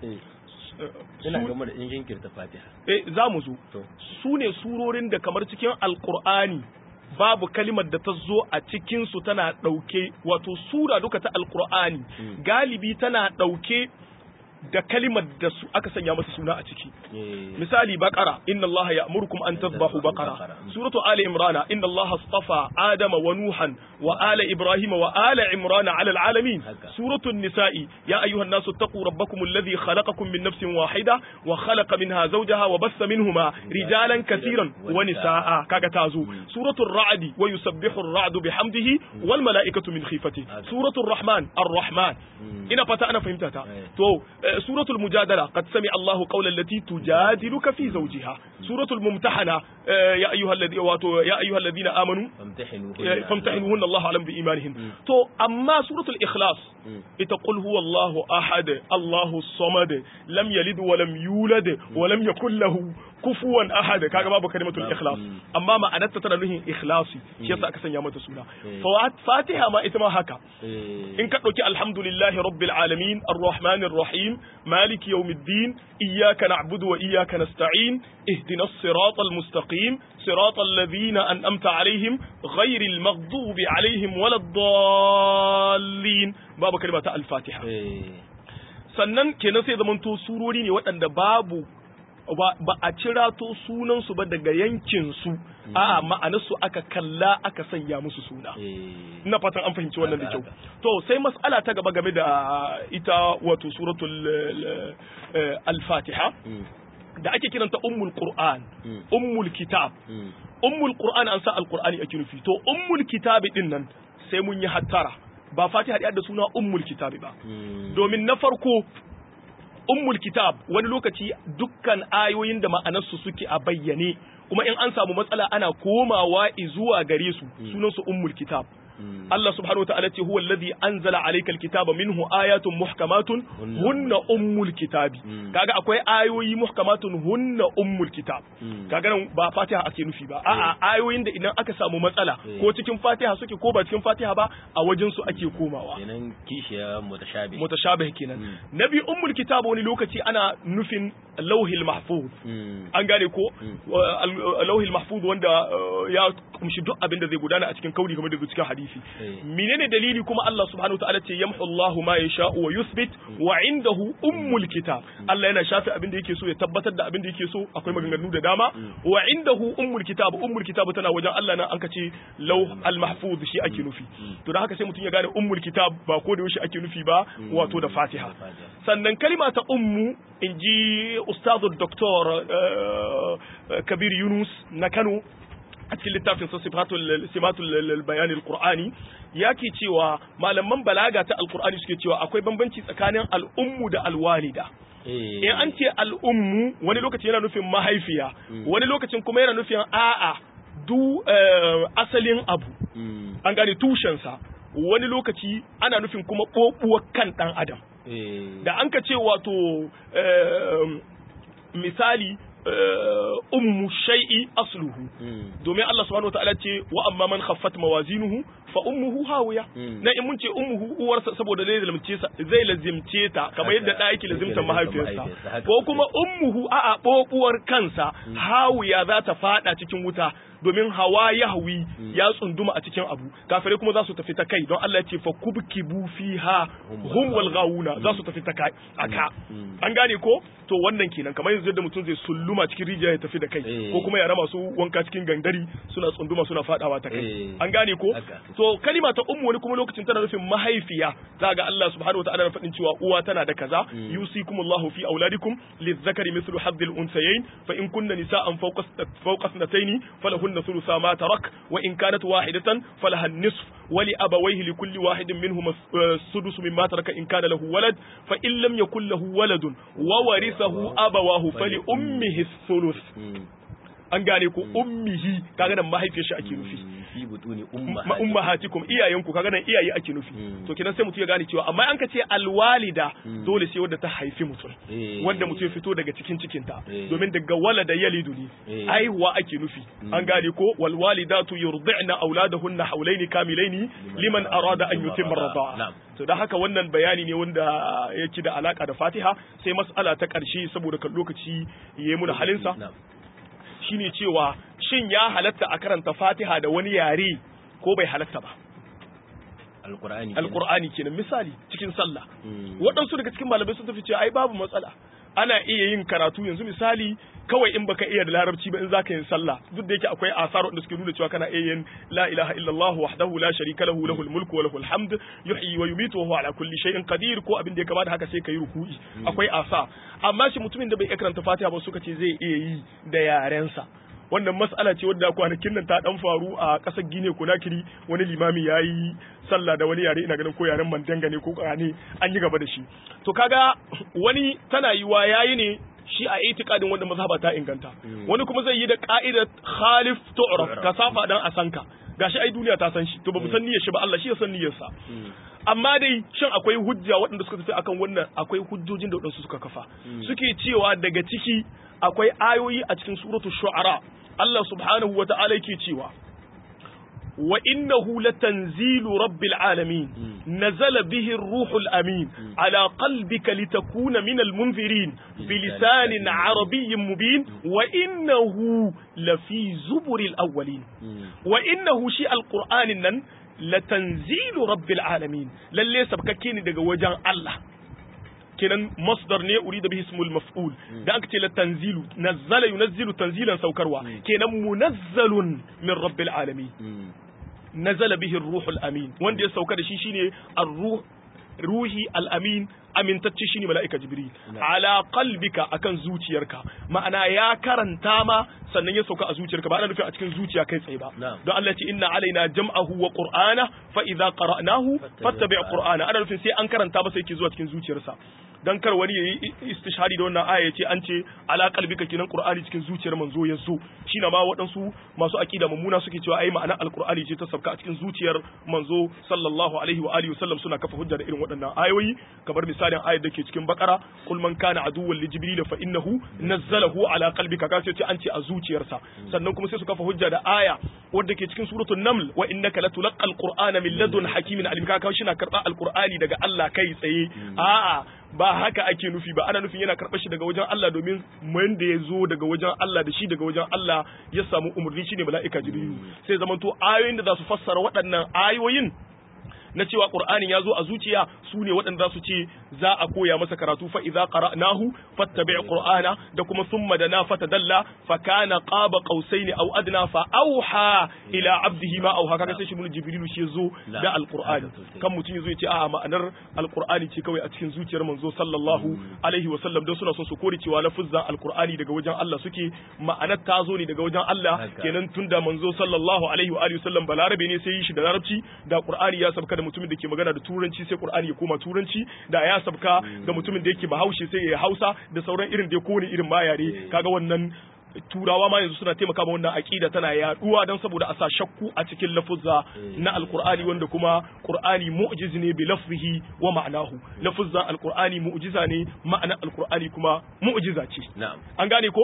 ina gama da in jinkirta Fatiha eh za mu zo su ne surorin da kamar cikin alqur'ani babu kalimar da ta zo a cikinsu tana ɗauke wato sura duka ta alkur'ani galibi tana ɗauke da kalimar da su aka sanya masa suna a ciki misali baqara inna allaha ya'murukum an tadhbahu baqara suratu ali imrana inna allaha astafa adama wa nuhan wa ala ibrahima wa ala imrana ala alalamin suratu nisa'i ya ayyuhan nasu taqu rabbakum alladhi khalaqakum min nafsin wahida wa khalaqa minha zawjaha wa bassa minhuma rijalan katiran wa nisaa kaga tazo suratu ar-ra'd wa yusabbihu ar-ra'du bihamdihi wal mala'ikatu min khifatihi suratu ar-rahman ar-rahman ina fata ana fahimta ta to سورة المجادلة قد سمع الله قول التي تجادلك في زوجها سورة الممتحنة يا أيها الذين يا أيها الذين آمنوا فامتحنوهن الله أعلم بإيمانهن تو أما سورة الإخلاص تقول هو الله أحد الله الصمد لم يلد ولم يولد ولم يكن له kufuwan ahad kaga babu kalimatul ikhlas amma ma'anarta tana nuhin ikhlasi shi yasa aka sanya mata suna fatiha ma ita ma haka in ka dauki alhamdulillahi rabbil alamin arrahmanir rahim maliki yawmiddin iyyaka na'budu wa iyyaka nasta'in ihdinas siratal mustaqim siratal ladhina an'amta alaihim ghayril maghdubi alaihim waladdallin babu kalimata al-fatiha sannan kenan sai zamanto surori ne waɗanda babu ba a cirato sunansu ba daga yankinsu a'a ma'anarsu aka kalla aka sanya musu suna ina fatan an fahimci wannan da kyau to sai mas'ala ta gaba game da ita wato suratul al-fatiha da ake kiranta ummul qur'an ummul kitab ummul qur'an an sa al-qur'ani ake nufi to ummul kitabi din nan sai mun yi hattara ba fatiha da suna ummul kitabi ba domin na farko ummul kitab wani lokaci dukkan ayoyin da ma'anarsu suke a bayyane kuma in an samu matsala ana komawa zuwa gare su sunansu ummul kitab Allah subhanahu wa ta'ala ce huwa alladhi anzala alayka alkitaba minhu ayatun muhkamatun hunna ummul kitabi kaga akwai ayoyi muhkamatun hunna ummul kitab kaga nan ba Fatiha ake nufi ba a'a ayoyin da idan aka samu matsala ko cikin Fatiha suke ko ba cikin Fatiha ba a wajen su ake komawa kenan kishiya mutashabih mutashabih kenan nabi ummul kitab wani lokaci ana nufin lauhil mahfuz an gane ko lauhil mahfuz wanda ya kumshi duk abin da zai gudana a cikin kauli kamar da cikin hadisi menene dalili kuma Allah subhanahu wataala ce yamhu Allahu ma yasha'u wa yuthbit wa indahu ummul kitab Allah yana shafe abin da yake so ya tabbatar da abin da yake so akwai maganganu da dama wa indahu ummul kitab ummul kitab tana wajen Allah nan an kace lauh al mahfuz shi ake nufi to da haka sai mutum ya gane ummul kitab ba ko da yaushe ake nufi ba wato da Fatiha sannan kalima ta ummu inji ustazu doktor Kabir Yunus na Kano a cikin littafin sa simatul bayanin qur'ani yake cewa malaman balaga ta alqur'ani suke cewa akwai bambanci tsakanin al'ummu da alwalida in an ce al'ummu wani lokacin yana nufin mahaifiya wani lokacin kuma yana nufin a'a du asalin abu an gane tushensa wani lokaci ana nufin kuma ɓoɓuwar kan ɗan adam da an ka ce wato misali ummu shay'i asluhu domin Allah subhanahu wataala ce wa amma man khaffat mawazinuhu fa ummuhu hawiya na in mun ce ummuhu uwarsa saboda zai lazimce sa zai lazimce ta kamar yadda da yake lazimta mahaifiyarsa ko kuma ummuhu a'a bobuwar kansa hawiya za ta fada cikin wuta domin hawa ya hawi ya tsunduma a cikin abu kafirai kuma za su tafi ta kai don Allah ya ce fa kubkibu fiha hum wal gawuna za su tafi ta kai aka an gane ko to wannan kenan kamar yanzu yadda mutum zai sulluma cikin rijiya ya tafi da kai ko kuma yara masu wanka cikin gangari suna tsunduma suna fadawa ta kai an gane ko to kalima ta ummu wani kuma lokacin tana nufin mahaifiya za ga Allah subhanahu wa ta'ala na faɗin cewa uwa tana da kaza yusikumullahu fi auladikum lizzakari mithlu haddil unsayayn fa in kunna nisa'an fawqa fawqa sanatayn falahunna thulutha ma tarak wa in kanat wahidatan falaha an-nisf wa li abawayhi li kulli wahidin minhum as-sudus mimma taraka in kana lahu walad fa in lam yakul lahu waladun wa warithahu abawahu fali ummihi ath-thuluth an gane ko ummihi kaga nan mahaifiyar shi ake nufi fi butuni ummahatikum iyayenku kaga nan iyaye ake nufi to kenan sai mutum ya gane cewa amma an ka ce alwalida dole sai wanda ta haifi mutum wanda mutum ya fito daga cikin cikinta domin daga walada yalidu ne aihuwa ake nufi an gane ko wal walidatu yurdi'na auladahunna hawlaini kamilaini liman arada an yutimma rida'a to da haka wannan bayani ne wanda yake da alaka da Fatiha sai mas'ala ta karshe saboda kan lokaci yayi mu da halinsa shine cewa shin ya halatta a karanta Fatiha da wani yare ko bai halatta ba alqur'ani alqur'ani kenan misali cikin sallah waɗansu daga cikin malamai sun tafi cewa ai babu matsala ana iya yin karatu yanzu misali kawai in baka iya da larabci ba in zaka yin sallah duk da yake akwai asar wanda suke nuna cewa kana iya yin la ilaha illallah wahdahu la sharika lahu lahul mulku wa lahul hamd yuhyi wa yumitu wa huwa ala kulli shay'in qadir ko abin da ya kamata haka sai kai ruku'i akwai asa amma shi mutumin da bai iya karanta Fatiha ba suka ce zai iya yi da yarensa wannan mas'ala ce wadda kwanakin nan ta dan faru a ƙasar Gine Conakry wani limami ya yi sallah da wani yare ina ganin ko yaren Mandanga ne ko ne an yi gaba da shi to kaga wani tana yiwa yayi ne shi a itikadin wanda mazhaba ta inganta wani kuma zai yi da ka'idar khalif tu'raf ka safa dan asanka gashi ai duniya ta san shi to bamu san niyyar shi ba Allah shi ya san niyyar sa amma dai shin akwai hujja waɗanda suka tafi akan wannan akwai hujjojin da waɗansu suka kafa suke cewa daga ciki akwai ayoyi a cikin suratul shu'ara Allah subhanahu wa ta'ala yake cewa wa innahu latanzilu rabbil alamin nazala bihi ar-ruhul amin ala qalbika litakuna minal munzirin bilisanin arabiyyin mubin wa innahu lafi zuburil awwalin wa innahu shi alqur'anin nan latanzilu rabbil alamin lalle sabkakke ne daga wajen Allah kenan masdar ne urida bihi ismul maf'ul da aka ce la tanzilu nazzala yunazzilu tanzilan saukarwa kenan munazzalun min rabbil alamin nazala bihi ar-ruhul amin wanda ya sauka da shi shine ar-ruh ruhi al-amin amintacce shine mala'ika jibril ala qalbika akan zuciyarka ma'ana ya karanta ma sannan ya sauka a zuciyarka ba ana nufin a cikin zuciya kai tsaye ba don Allah ce inna alaina jam'ahu wa qur'ana fa idza qara'nahu fattabi' qur'ana ana nufin sai an karanta masa yake zuwa cikin zuciyarsa dan kar wani yayi istishhadi da wannan aya ce an ce ala qalbika kinan qur'ani cikin zuciyar manzo ya zo shine ma waɗansu masu aqida mummuna suke cewa ai ma'ana alqur'ani ce ta sabka a cikin zuciyar manzo sallallahu alaihi wa alihi wasallam suna kafa hujja da irin waɗannan ayoyi kamar misalin ayar da ke cikin bakara qul man kana aduwwan li jibril fa innahu nazzalahu ala qalbika ka ce an ce a zuciyarsa sannan kuma sai su kafa hujja da aya wadda ke cikin suratul naml wa innaka latulqal qur'ana min ladun hakimin alim ka shi na karba alqur'ani daga Allah kai tsaye a'a ba haka ake nufi ba ana nufin yana karɓar shi daga wajen Allah domin wanda ya zo daga wajen Allah da shi daga wajen Allah ya samu umarni shine mala'ika jibrilu sai zamanto ayoyin da za su fassara waɗannan ayoyin na cewa qur'anin ya zo a zuciya su ne waɗanda su ce za a koya masa karatu fa idza qara'nahu fattabi' qur'ana da kuma thumma dana fatadalla fa kana qaba qausaini aw adna fa auha ila abdihi ma auha kaga sai shi mun jibrilu shi zo da alqur'ani kan mutum yazo ya ce a'a ma'anar alqur'ani ce kawai a cikin zuciyar manzo sallallahu alaihi wa sallam don suna son su kore cewa lafuzza alqur'ani daga wajen Allah suke ma'anar ta zo ne daga wajen Allah kenan tunda manzo sallallahu alaihi wa alihi wasallam balarabe ne sai yi shi da larabci da qur'ani ya sabka da mutumin da ke magana da turanci sai qur'ani ya koma turanci da ya sabka ga mutumin da yake bahaushe sai ya hausa da sauran irin da kowane irin ma yare kaga wannan turawa ma yanzu suna taimaka ma wannan aqida tana yaduwa don saboda a sa shakku a cikin lafuzza na alqur'ani wanda kuma qur'ani mu'jiz ne bi lafzihi wa ma'anahu lafuzza alqur'ani mu'jiza ne ma'ana alqur'ani kuma mu'jiza ce na'am an gane ko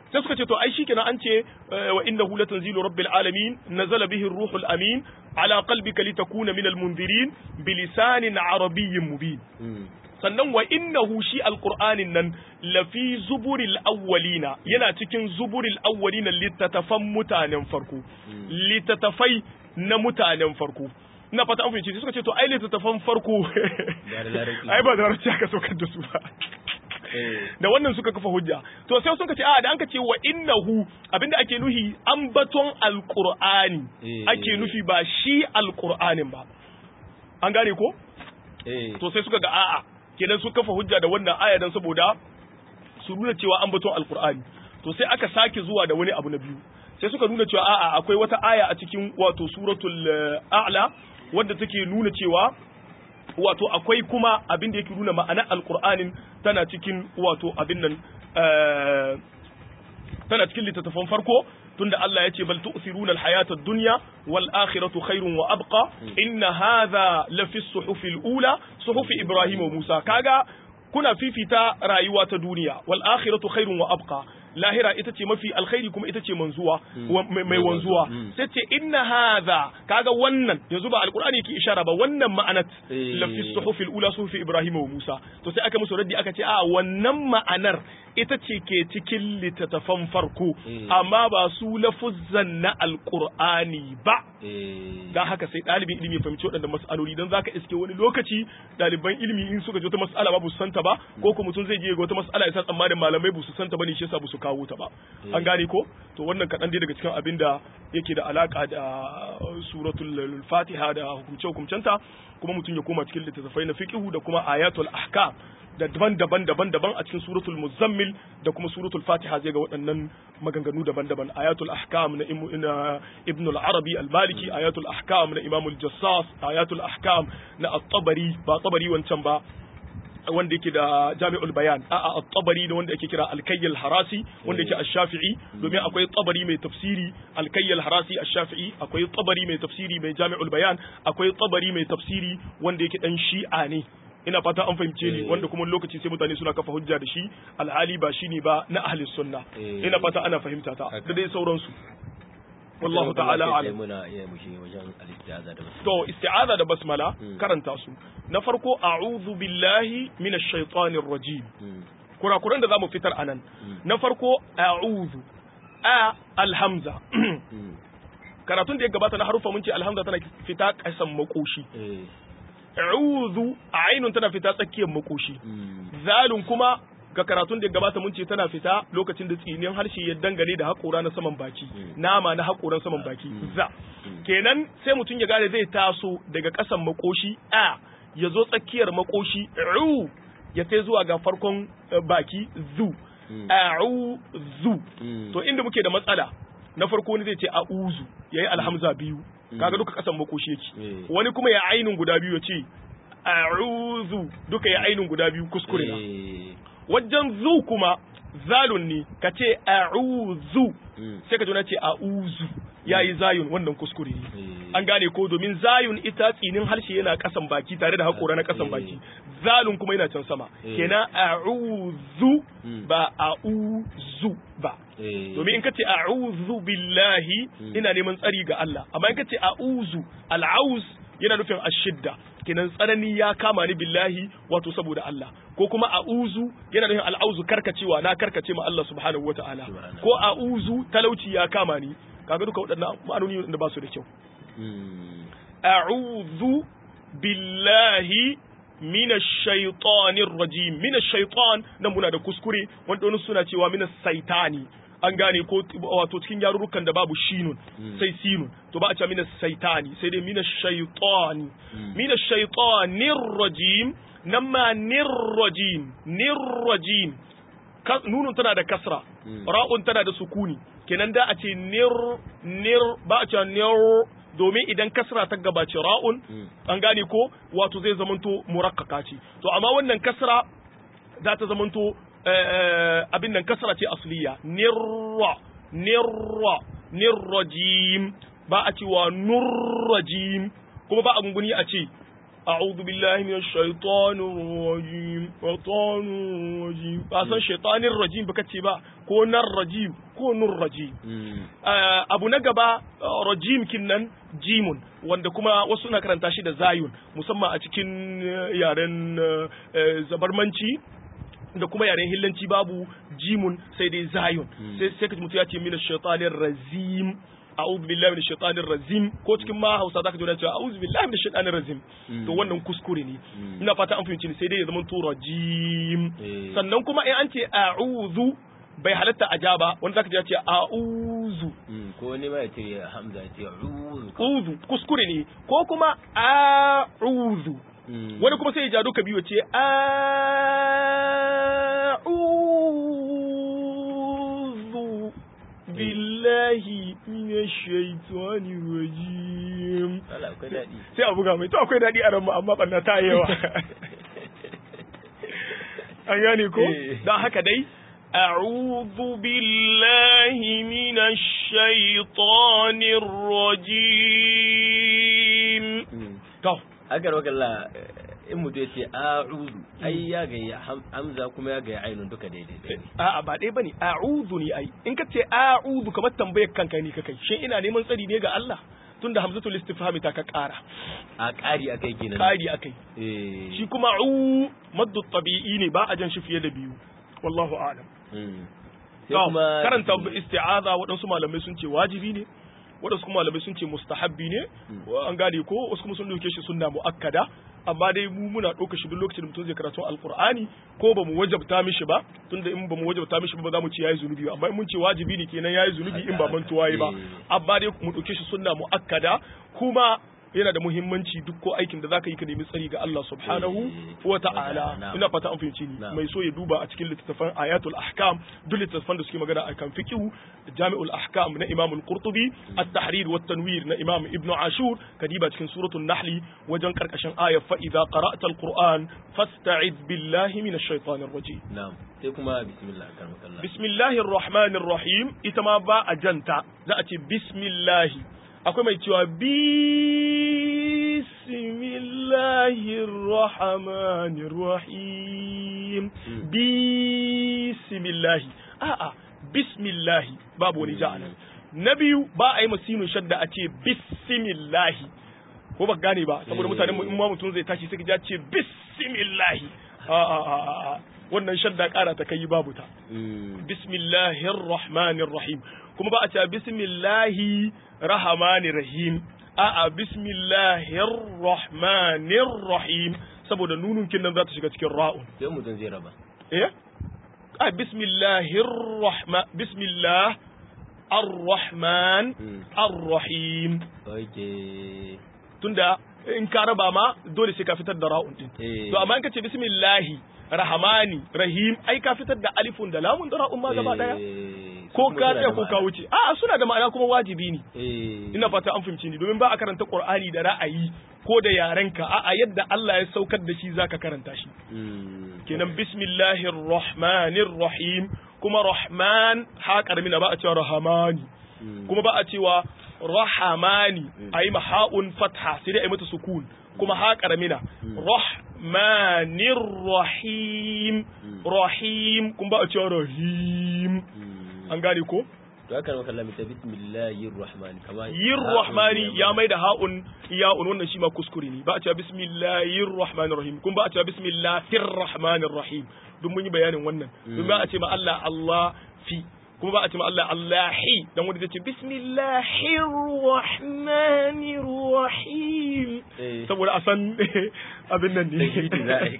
sai suka ce to ai shikenan an ce wa innahu latanzilu rabbil alamin nazala bihi ruhul amin ala qalbika litakuna minal munzirin bilisanin arabiyyin mubin sannan wa innahu shi alqur'anin nan lafi zuburil awwalina yana cikin zuburil awwalina litatafan mutanen farko litatafai na mutanen farko ina fata an fahimci suka ce to ai litatafan farko ai ba da larabci aka saukar da su ba da wannan suka kafa hujja to sai sun ce a da an ka ce wa innahu abinda ake nuhi ambaton alqur'ani ake nufi ba shi alqur'anin ba an gane ko to sai suka ga a'a kenan sun kafa hujja da wannan aya dan saboda su nuna cewa ambaton alqur'ani to sai aka sake zuwa da wani abu na biyu sai suka nuna cewa a'a akwai wata aya a cikin wato suratul a'la wadda take nuna cewa wato akwai kuma abin da yake nuna ma'anar alkur'anin tana cikin wato abin nan tana cikin littattafan farko tunda Allah ya ce bal tu'thiruna al-hayata ad-dunya wal akhiratu khairun wa abqa inna hadha la fi as-suhuf al-ula suhuf Ibrahim wa Musa kaga kuna fifita rayuwa ta duniya wal akhiratu khairun wa abqa lahira ita ce mafi alkhairi kuma ita ce manzuwa mai wanzuwa sai ce inna hadha kaga wannan yanzu ba alqur'ani yake ishara ba wannan ma'anat la fi suhufil ula suhufi ibrahim wa musa to sai aka musu raddi aka ce a wannan ma'anar ita ce ke cikin littattafan farko amma ba su lafuzzan na alqur'ani ba dan haka sai ɗalibin ilimi ya fahimci waɗannan mas'aloli dan zaka iske wani lokaci ɗaliban ilimi in suka ji wata mas'ala ba su santa ba ko kuma mutum zai je ga wata mas'ala ya sa tsammanin malamai ba su santa ba ne shi yasa ba su kawo ta ba an gane ko to wannan kaɗan dai daga cikin abin da yake da alaka da suratul fatiha da hukumce hukumcenta kuma mutum ya koma cikin littattafai na fiqhu da kuma ayatul ahkam da daban-daban daban-daban a cikin suratul muzammil da kuma suratul fatiha zai ga waɗannan maganganu daban-daban ayatul ahkam na ibn al-arabi al-maliki ayatul ahkam na imam al-jassas ayatul ahkam na at-tabari ba tabari wancan ba wanda yake da jami'ul bayan a'a at-tabari da wanda yake kira al-kayyal harasi wanda yake ash-shafi'i domin akwai tabari mai tafsiri al-kayyal harasi ash-shafi'i akwai tabari mai tafsiri mai jami'ul bayan akwai tabari mai tafsiri wanda yake dan shi'a ne ina fata an fahimce ni wanda kuma lokaci sai mutane suna kafa hujja da shi alhali ba shine ba na ahli sunna ina fata ana fahimta ta da dai sauransu wallahu ta'ala alam muna iya mushi wajen al-isti'aza da basmala to isti'aza da basmala karanta su na farko a'udhu billahi minash shaitanir rajim kurakuran da zamu fitar anan na farko a'udhu a alhamza karatun da ya gabata na harufa mun ce alhamza tana fita kasan makoshi a'udhu ainun tana fita tsakiyar makoshi zalun kuma ga karatun da gabata mun ce tana fita lokacin da tsinin harshe ya dangane da haƙora na saman baki nama na haƙoran saman baki za kenan sai mutum ya gane zai taso daga ƙasan makoshi a ya zo tsakiyar makoshi u ya sai zuwa ga farkon baki zu a'u zu to inda muke da matsala na farko wani zai ce a'uzu yayi alhamza biyu kaga duka ƙasan makoshi yake wani kuma ya ainun guda biyu ya ce a'udhu duka ya ainun guda biyu kuskure na wajen zu kuma zalun ne ka ce a'udhu sai ka jona ce a'uzu yayi zayun wannan kuskure ne an gane ko domin zayun ita tsinin harshe yana kasan baki tare da haƙora na kasan baki zalun kuma yana can sama kenan a'udhu ba a'uzu ba domin in ka ce a'udhu billahi ina neman tsari ga Allah amma in ka ce a'uzu al'auz yana nufin ashidda kenan tsanani ya kama ni billahi wato saboda Allah ko kuma a'uzu yana nufin al'auzu karkacewa na karkace ma Allah subhanahu wata'ala ko a'uzu talauci ya kama ni kaga duka waɗannan ma'anoni da ba su da kyau a'udhu billahi mina shaitanir rajim mina shaitan nan muna da kuskure wanda wani suna cewa mina saitani an gane ko wato cikin yarurrukan da babu shinun sai sinun to ba a ce mina saitani sai dai mina shaitani mina shaitanir rajim nan ma nirrajim nirrajim nunun tana da kasra ra'un tana da sukuni kenan da a ce nir nir ba a ce nir domin idan kasra ta gabace ra'un an gane ko wato zai zamanto murakkaka ce to amma wannan kasra za ta zamanto abin nan kasra ce asliya nirra nirra nirrajim ba a cewa nurrajim kuma ba a gunguni a ce a'udhu billahi minash shaitanir rajim shaitanir rajim ba san shaitanir rajim baka ce ba ko nar rajim ko nur rajim abu na gaba rajim kinnan jimun wanda kuma wasu na karanta shi da zayun musamman a cikin yaren zabarmanci da kuma yaren hillanci babu jimun sai dai zayun sai sai kaji mutum ya ce mina shaitanir razim a'udhu billahi minash shaitanir razim ko cikin ma Hausa zaka ji wani cewa a'udhu billahi minash shaitanir razim to wannan kuskure ne ina fata an fahimci ne sai dai ya zama to rajim sannan kuma in an ce a'udhu bai halatta a ja ba wanda zaka ji ya ce a'udhu ko ne ma ya ce hamza ya ce a'udhu a'udhu kuskure ne ko kuma a'udhu wani kuma sai ya ja duka biyu ce a'udhu billahi minash shaitani rajim sai a buga mai to akwai daɗi a ran mu amma banna ta yawa an gane ko dan haka dai أعوذ بالله من الشيطان الرجيم to agar wakalla in mutum ya ce a'udhu ai ya ga hamza kuma ya ga ainun duka daidai a'a ba dai bane a'udhu ne ai in ka ce a'udhu kamar tambayar kanka ne kai shin ina neman tsari ne ga Allah tunda hamzatul istifhami ta ka kara a ƙari akai kenan kari akai eh shi kuma u maddu tabi'i ne ba a jan shi fiye da biyu wallahu a'lam sai kuma karanta isti'aza waɗansu malamai sun ce wajibi ne waɗansu kuma malamai sun ce mustahabbi ne an gane ko wasu kuma sun dauke shi sunna muakkada amma dai mu muna ɗauka shi duk lokacin da mutum zai karatu alqur'ani ko ba mu wajabta mishi ba tunda in ba mu wajabta mishi ba za mu ce yayi zunubi amma in mun ce wajibi ne kenan yayi zunubi in ba mantuwa yi ba amma dai mu ɗauke shi sunna muakkada kuma yana da muhimmanci duk ko aikin da zaka yi ka nemi tsari ga Allah subhanahu wa ta'ala ina fata an fahimci ni mai so ya duba a cikin littattafan ayatul ahkam duk littattafan da suke magana akan fiqh jami'ul ahkam na imam al-qurtubi at-tahrir wa tanwir na imam ibn ashur kadiba cikin suratul nahl wajen karkashin ayat fa idza qara'ta al-qur'an fasta'id billahi minash shaitanir rajim na'am sai kuma bismillah karamakallah bismillahir rahmanir rahim ita ma ba a janta za a ce bismillah akwai mai cewa bismillahir rahmanir rahim bismillah a'a bismillah babu wani ja'ala na biyu ba a yi masinu shadda a ce bismillah ko ba gane ba saboda mutanen mu in ma mutum zai tashi sai ya ce bismillah a'a a'a wannan shadda kara ta kai babu ta bismillahir rahmanir rahim kuma ba a ce bismillahi rahmanir rahim a'a bismillahir rahmanir rahim saboda nunun kin nan za ta shiga cikin ra'un sai mutum zai raba eh a bismillahir rahman bismillah ar-rahman ar-rahim okay tunda in ka raba ma dole sai ka fitar da ra'un din to amma in ka ce bismillahi rahmani rahim ai ka fitar da alifun da lamun da ra'un ma gaba daya ko ka tsaya ko ka wuce a suna da ma'ana kuma wajibi ne ina fata an fahimci ni domin ba a karanta qur'ani da ra'ayi ko da yarenka a a yadda Allah ya saukar da shi zaka karanta shi kenan bismillahir rahmanir rahim kuma rahman ha karmina ba a cewa rahamani kuma ba a cewa rahamani ayi maha'un fatha sai dai ayi mata sukun kuma ha karamina rahmanir rahim rahim kuma ba a cewa rahim an gane ko to haka maka Allah ta bismillahir rahman kama yin rahmani ya mai da ha'un ya'un wannan shi ma kuskure ne ba a cewa bismillahir rahmanir rahim kuma ba a cewa bismillahir rahmanir rahim duk mun yi bayanin wannan duk ba a ce ma Allah Allah fi kuma ba a ce ma Allah Allahi dan wanda zai ce bismillahir rahmanir rahim saboda a san abin nan ne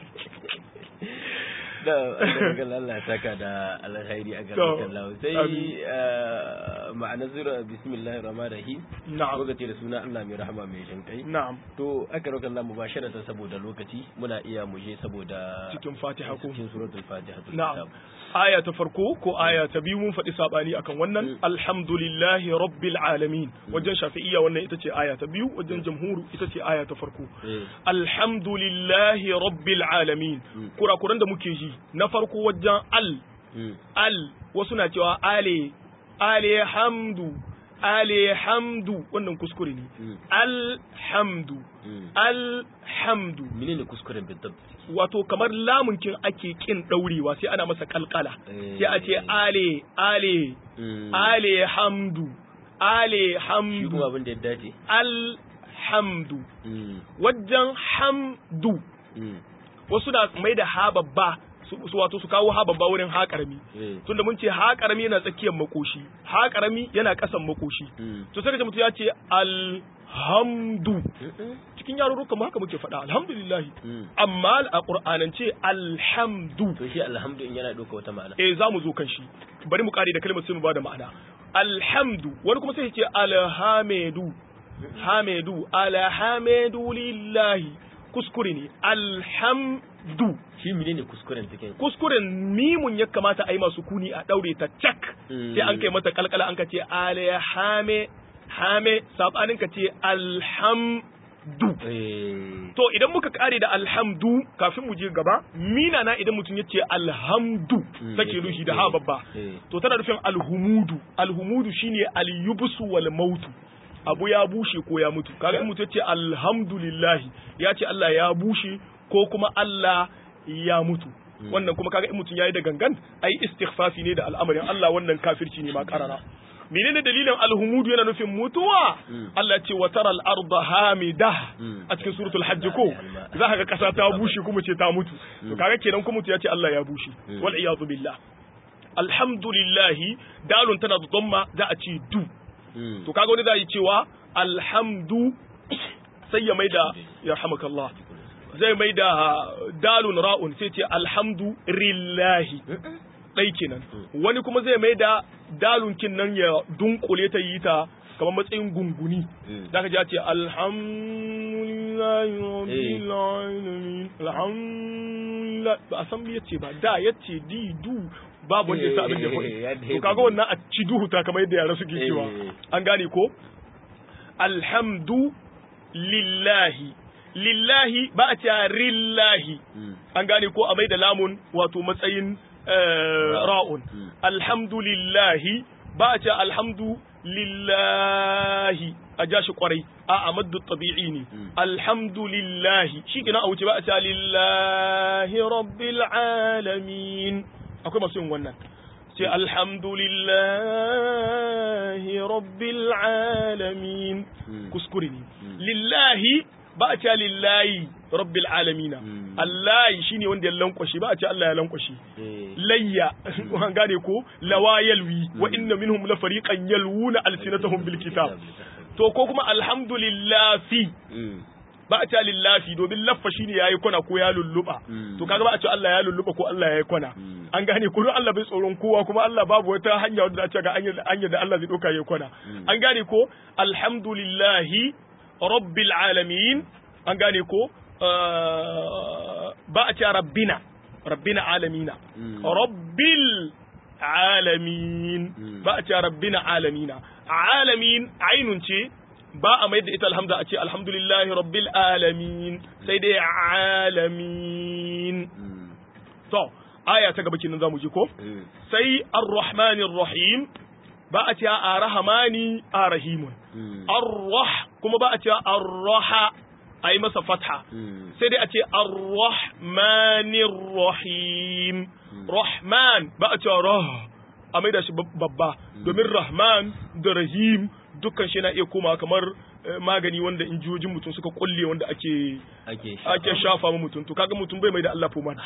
da Allah Allah ya saka da alkhairi a garin Allah sai ma'ana zura bismillahir rahmanir rahim na'am lokaci da suna Allah mai rahama mai jin kai na'am to aka roƙa Allah mubasharatan saboda lokaci muna iya muje saboda cikin Fatiha ko cikin suratul Fatiha na'am aya ta farko ko aya ta biyu mun faɗi sabani akan wannan alhamdulillahi rabbil alamin wajen shafi'iyya wannan ita ce aya ta biyu wajen jamhuru ita ce aya ta farko alhamdulillahi rabbil alamin kurakuran da muke ji na farko wajen al al wasu na cewa ale ale hamdu alhamdu wannan kuskure ne alhamdu alhamdu menene kuskuren bidab wato kamar lamunkin ake kin daurewa sai ana masa kalkala sai a ce ale ale ale hamdu ale shi hamdu kuma abin da ya dace alhamdu wajen hamdu wasu na mai da ha babba su su wato su kawo ha babba wurin ha karami tunda mun ce ha karami yana tsakiyar makoshi ha karami yana kasan makoshi to sai ka ji mutum ya ce alhamdu cikin yarurrukan mu haka muke faɗa alhamdulillah amma a qur'anance alhamdu to shi alhamdu in yana ɗauka wata ma'ana eh za mu zo kan shi bari mu kare da kalmar sai mu bada ma'ana alhamdu wani kuma sai ya ce alhamidu hamidu alhamidu lillahi kuskure ne alhamdu shi menene kuskuren take kuskuren mimun ya kamata a yi masu kuni a daure ta cak sai an kai mata kalkala an ka ce alhame hame sabanin ka ce alhamdu to idan muka kare da alhamdu kafin mu je gaba mina na idan mutum ya ce alhamdu take nushi da ha babba to tana nufin alhumudu alhumudu shine alyubsu wal mautu abu ya bushe ko ya mutu kaga in mutum ya ce alhamdulillah ya ce Allah ya bushe ko kuma Allah ya mutu wannan kuma kaga in mutum yayi da gangan ai istighfafi ne da al'amarin Allah wannan kafirci ne ma karara menene dalilin alhumudu yana nufin mutuwa Allah ya ce wa taral arda hamida a cikin suratul hajj ko za ka ga kasa ta bushe kuma ce ta mutu to kaga kenan kuma mutu ya ce Allah ya bushe wal iyadu billah alhamdulillah dalun tana da dhamma za a ce du to kaga wani za yi cewa alhamdu sai ya maida yarhamakallah zai maida dalun ra'un sai ce alhamdu lillahi ɗai kenan wani kuma zai maida dalun kin nan ya dunkule ta yi ta kamar matsayin gunguni da ka ji ce alhamdulillahi rabbil alamin alhamdulillah ba a san yace ba da yace di du babu wanda ya sa abin da ya to kaga wannan a ci duhu ta kamar yadda yara suke cewa an gane ko alhamdu lillahi lillahi ba a cewa rillahi an gane ko a mai da lamun wato matsayin ra'un alhamdulillahi ba a cewa alhamdu lillahi a ja shi kwarai a amaddu tabi'i ne alhamdulillahi shi kina a wuce ba a cewa lillahi rabbil alamin akwai masu yin wannan sai alhamdulillahi rabbil alamin kuskure ne lillahi ba a cewa lillahi rabbil alamina allahi shine wanda ya lankwashe ba a ce Allah ya lankwashe layya an gane ko lawa yalwi wa inna minhum la fariqan yalwuna alsinatahum bil kitab to ko kuma alhamdulillahi ba a cewa lillafi domin laffa shine yayi kwana ko ya lulluba to kaga ba a cewa Allah ya lulluba ko Allah yayi kwana an gane ko don Allah bai tsoron kowa kuma Allah babu wata hanya wadda za ta ga hanya da Allah zai doka yayi kwana an gane ko alhamdulillahi rabbil alamin an gane ko ba a cewa rabbina rabbina alamina rabbil alamin ba a cewa rabbina alamina alamin ainun ce ba a mai da ita alhamza a ce alhamdulillahi rabbil alamin sai dai alamin to aya ta gaba kenan zamu ji ko sai ar-rahmanir rahim ba a ce ar-rahmani ar-rahimun ar-rah kuma ba a ce ar-raha ai masa fatha sai dai a ce ar-rahmanir rahim rahman ba a ce rah a mai da shi babba domin rahman da rahim dukkan shi na iya koma kamar magani wanda injiyojin mutum suka kulle wanda ake ake shafa ma mutum to kaga mutum bai mai da Allah fuman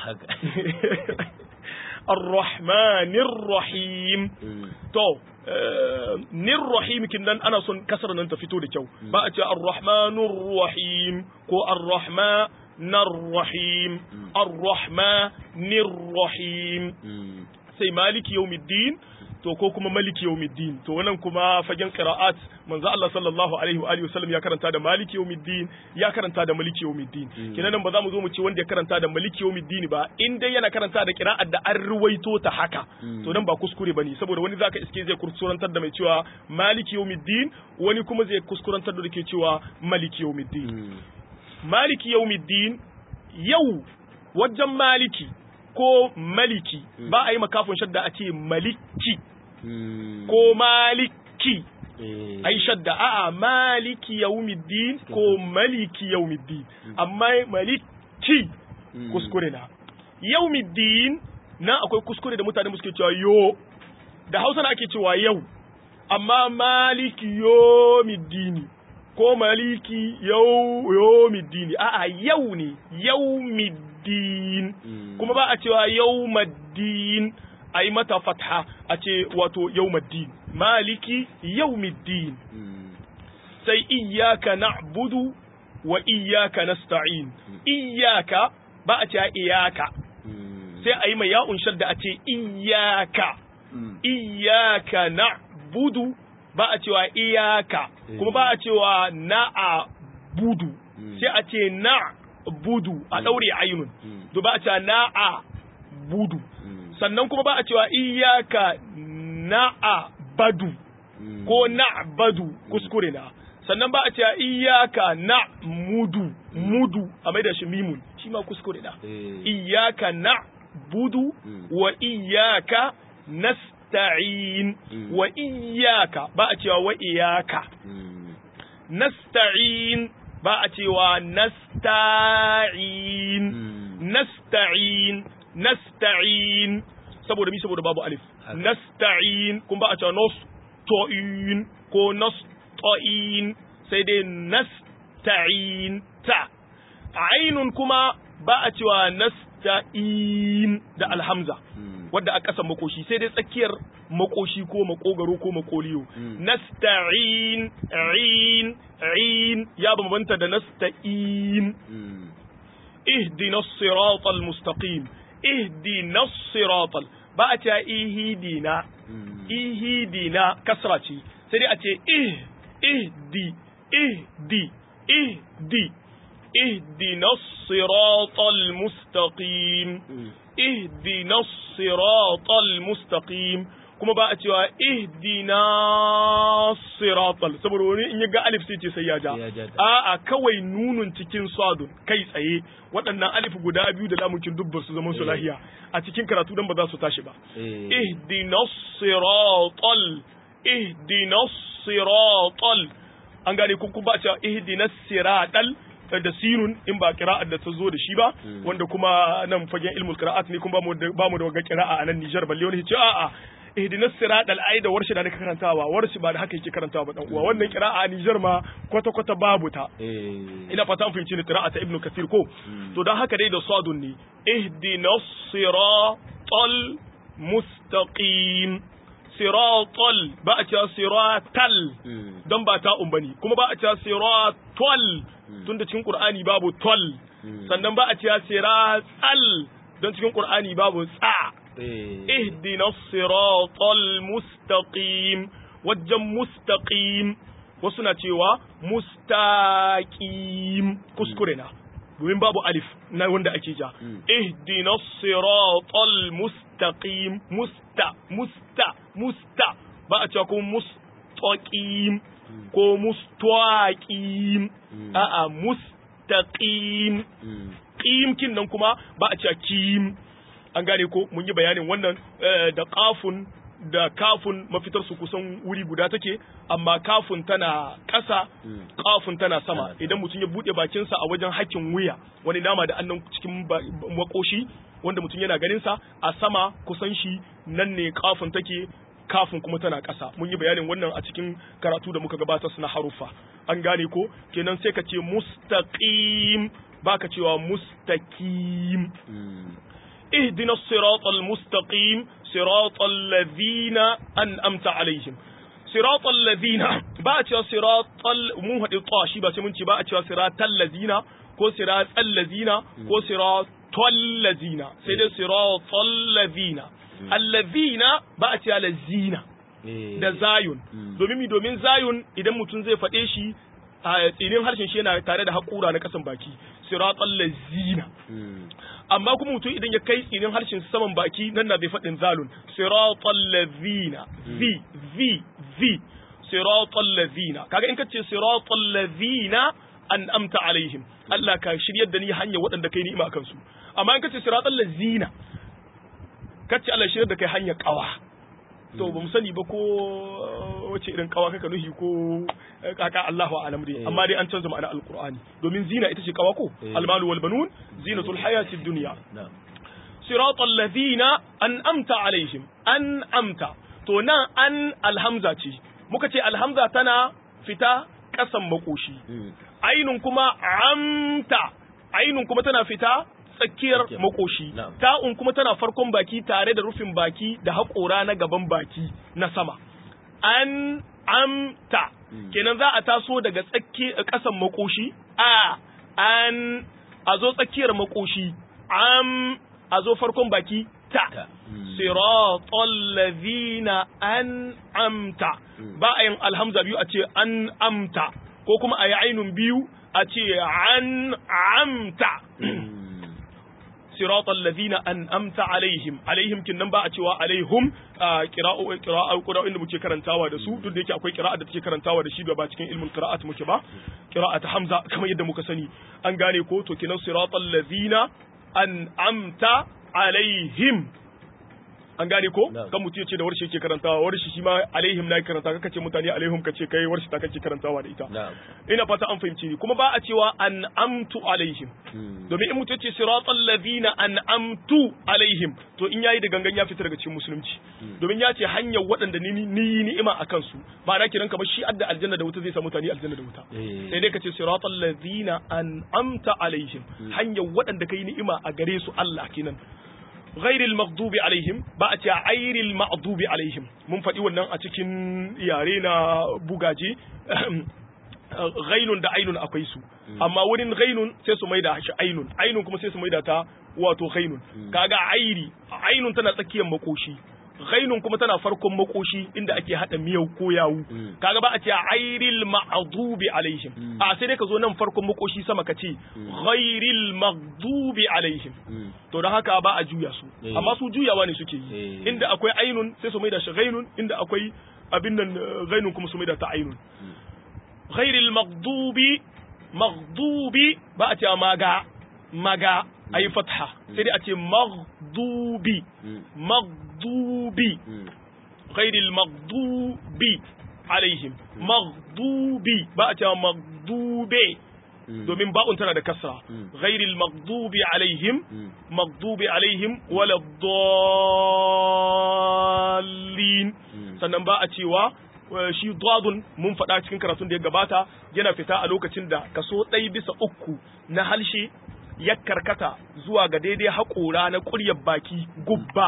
Ar-Rahmanir Rahim to nir rahim kin nan ana son kasar nan ta fito da kyau ba a ce Ar-Rahmanur Rahim ko Ar-Rahmanir Rahim Ar-Rahmanir Rahim sai Maliki Yawmiddin to ko kuma maliki yawmiddin to wannan kuma fagen qira'at manzo Allah sallallahu alaihi wa alihi wasallam ya karanta da maliki yawmiddin ya karanta da maliki yawmiddin kenan nan ba za mu zo mu ce wanda ya karanta da maliki yawmiddin ba in dai yana karanta da qira'at da an ruwaito ta haka to nan ba kuskure bane saboda wani zaka iske zai kuskurantar da mai cewa maliki yawmiddin wani kuma zai kuskurantar da ke cewa maliki yawmiddin maliki yawmiddin yau wajen maliki ko maliki ba a yi makafin shadda a ce maliki ko maliki ai shadda a'a maliki yawmiddin ko maliki yawmiddin amma maliki kuskure na yawmiddin na akwai kuskure da mutane suke cewa yo da Hausa na ake cewa yau amma maliki yawmiddin ko maliki yau yawmiddin a'a yau ne yawmiddin kuma ba a cewa yawmaddin a yi mata fatha a ce wato yawmaddin maliki yawmiddin sai iyyaka na'budu wa iyyaka nasta'in iyyaka ba a ce iyaka sai a yi mai ya'un shadda a ce iyyaka iyyaka na'budu ba a cewa iyaka kuma ba a cewa na'a budu sai a ce na budu a daure ainun to ba a cewa na'a budu sannan kuma ba a cewa iyaka na'a badu ko na badu kuskure na sannan ba a cewa iyaka na mudu mudu a mai da shi mimun shi ma kuskure na iyaka na budu wa iyaka nasta'in wa iyaka ba a cewa wa iyaka nasta'in ba a cewa nasta'in nasta'in nasta'in saboda mi saboda babu alif nasta'in kun ba a cewa nasto'in ko nasto'in sai dai nasta'in ta ainun kuma ba a cewa nasta'in da alhamza wadda a ƙasan makoshi sai dai tsakiyar makoshi ko makogaro ko makoliyo nasta'in in in ya bambanta da nasta'in ihdina siratal mustaqim ihdina siratal ba a ce ihidina ihidina kasra ce sai dai a ce ih ihdi ihdi ihdi ihdina siratal mustaqim ihdina siratal mustaqim kuma ba a cewa ihdina siratal saboda wani in ya ga alif sai ce sai ya ja a'a kawai nunun cikin sadun kai tsaye waɗannan alif guda biyu da lamukin dubbar su zaman su lahiya a cikin karatu dan ba za su tashi ba ihdina siratal ihdina siratal an gane kun ba a cewa ihdina siratal da sinun in ba kira'ar da ta zo da shi ba wanda kuma nan fagen ilmul qira'at ne kuma ba mu da wagga qira'a a nan Nijar balle wani ce a'a ihdinas siratal ai da warshi da nake karantawa warshi ba da haka yake karantawa ba dan uwa wannan qira'a a Nijar ma kwata kwata babu ta ina fata an fahimci ni qira'a ta Ibn Kathir ko to dan haka dai da sadun ne ihdinas siratal mustaqim siratal ba a cewa siratal don ba ta umbani kuma ba a cewa siratal tun da cikin qur'ani babu tol sannan ba a cewa siratal don cikin qur'ani babu tsa ihdina siratal mustaqim wajen mustaqim wasu na cewa mustaqim kuskure na domin babu alif na wanda ake ja ihdina siratal mustaqim musta musta musta ba a cewa ko mustaqim ko mustaqim a'a mustaqim qim kin nan kuma ba a cewa kim an gane ko mun yi bayanin wannan da qafun da kafun mafitar su kusan wuri guda take amma kafun tana ƙasa kafun tana sama idan mutum ya bude bakinsa a wajen hakkin wuya wani nama da annan cikin makoshi wanda mutum yana ganin sa a sama kusan shi nan ne kafun take kafin kuma tana ƙasa mun yi bayanin wannan a cikin karatu da muka gabatar na haruffa an gane ko kenan sai ka ce mustaqim baka cewa mustaqim اهدنا الصراط المستقيم صراط الذين أنأمت عليهم صراط الذين باتوا صراط مو هدي طاشي بس من باتوا صراط الذين كو صراط الذين كو صراط الذين سيد صراط الذين الذين باتوا الذين da zayun domin mi domin zayun idan mutum zai faɗe shi a tsinin harshen shi yana tare da haƙura na ƙasan baki siratal lazina amma kuma mutum idan ya kai tsinin harshen saman baki nan na bai faɗin zalun siratal lazina zi zi zi siratal lazina kaga in ka ce siratal lazina an amta alaihim Allah ka shiryar da ni hanya waɗanda kai ni'ima akan su amma in ka ce siratal lazina ka ce Allah shiryar da kai hanya kawa to ba mu sani ba ko wace irin kawa kaka nuhi ko kaka Allahu a'lam dai amma dai an canza ma'ana alqur'ani domin zina ita ce kawa ko almalu wal banun zinatul hayatid dunya siratal ladina an'amta alaihim an'amta to nan an alhamza ce muka ce alhamza tana fita kasan makoshi ainun kuma amta ainun kuma tana fita tsakiyar makoshi ta'un kuma tana farkon baki tare da rufin baki da haƙora na gaban baki na sama an amta kenan za a taso daga tsakiyar kasan makoshi a an a zo tsakiyar makoshi am a zo farkon baki ta siratal ladhina an amta ba a yin alhamza biyu a ce an amta ko kuma a yi ainun biyu a ce an amta siratal ladina an'amta alaihim alaihim kinnan ba a cewa alaihum qira'u qira'u qira'u inda muke karantawa da su duk da yake akwai qira'a da take karantawa da shi ba cikin ilmul qira'at muke ba qira'at hamza kamar yadda muka sani an gane ko to kinan siratal ladina an'amta alaihim an gane ko kan mutum ya ce da warshi yake karantawa warshi shi ma alaihim na karanta kaka ce mutane alaihim ka ce kai warshi ta kake karantawa da ita ina fata an fahimci ni kuma ba a cewa an amtu alaihim domin in mutum ya ce siratal ladina an amtu alaihim to in yayi da gangan ya fita daga cikin musulunci domin ya ce hanyar waɗanda ni yi ni'ima a kansu ba na kiran kamar shi adda aljanna da wuta zai sa mutane aljanna da wuta sai dai ka ce siratal ladina an amta alaihim hanyar waɗanda kai ni'ima a gare su Allah kenan غير المغضوب عليهم ba a ce airil maghdubi alaihim mun faɗi wannan a cikin yare na bugaje ghainun da ainun akwai su amma wurin ghainun sai su maida shi ainun ainun kuma sai su maida ta wato ghainun kaga airi ainun tana tsakiyar makoshi ghainun kuma tana farkon makoshi inda ake hada miyau ko yawu kaga ba a ce airil maghdubi alaihim a sai dai ka zo nan farkon makoshi sama ka ce ghairil maghdubi alaihim to don haka ba a juya su amma su juyawa ne suke yi inda akwai ainun sai su maida shi ghainun inda akwai abin nan ghainun kuma su maida ta ainun ghairil maghdubi maghdubi ba a ce maga maga ayi fatha sai dai a ce maghdubi maghdubi ghairil maghdubi alaihim maghdubi ba a ce maghdube domin ba'un tana da kasra ghairil maghdubi alaihim maghdubi alaihim wala dallin sannan ba a cewa shi dadun mun faɗa cikin karatun da ya gabata yana fita a lokacin da kaso ɗaya bisa uku na halshe ya karkata zuwa ga daidai haƙora na ƙuryar baki gubba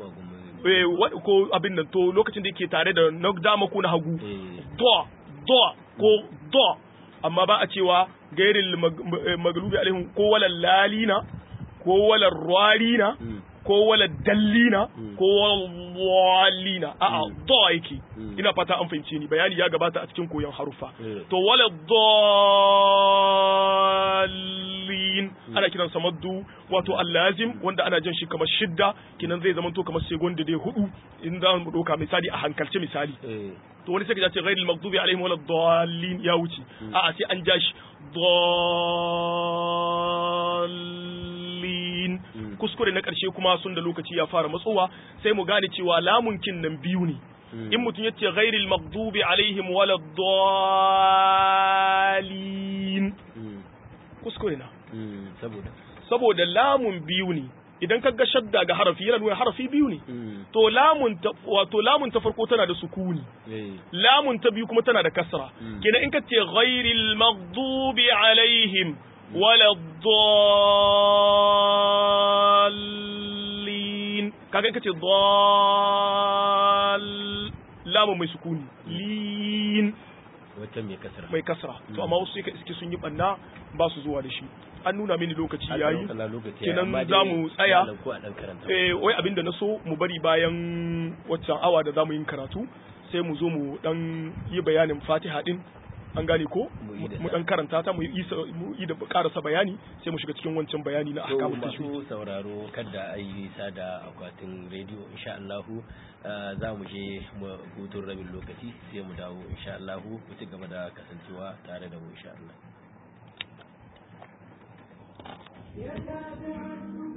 ko abin nan to lokacin da yake tare da na dama ko na hagu do do ko do amma ba a cewa gairil maglubi alaihim ko walal lalina ko walal rwarina ko walal dallina ko walina a'a do yake ina fata an fahimce ni bayani ya gabata a cikin koyon harufa to walal dallin ana kiran sa maddu wato allazim wanda ana jan shi kamar shidda kinan zai zama to kamar segonda dai hudu in za mu doka misali a hankalce misali to wani sai ka ce ghairil maghdubi alaihim wala dallin ya wuce a'a sai an ja shi dallin kuskure na karshe kuma sun da lokaci ya fara matsowa sai mu gane cewa lamun kin nan biyu ne in mutum ya ce ghairil maghdubi alaihim wala dallin kuskure na saboda saboda lamun biyu ne idan ka ga shadda ga harafi yana nuna harafi biyu ne to lamun ta wato lamun ta farko tana da sukuni lamun ta biyu kuma tana da kasra kenan in ka ce ghairil maghdubi alaihim wala dallin kaga in ka ce dall lamun mai sukuni lin wata mai kasra mai kasra to amma wasu sai ka iske sun yi banna ba su zuwa da shi an nuna mini lokaci yayi kenan za mu tsaya eh wai abinda na so mu bari bayan waccan awa da zamu yin karatu sai mu zo mu dan yi bayanin Fatiha din an gane ko mu dan karanta ta mu yi mu yi da karasa bayani sai mu shiga cikin wancan bayani na ahkamul tajwid masu sauraro kada a yi nisa da akwatin rediyo insha Allah za mu je hutun rabin lokaci sai mu dawo insha Allah ku ci gaba da kasancewa tare da mu insha Allah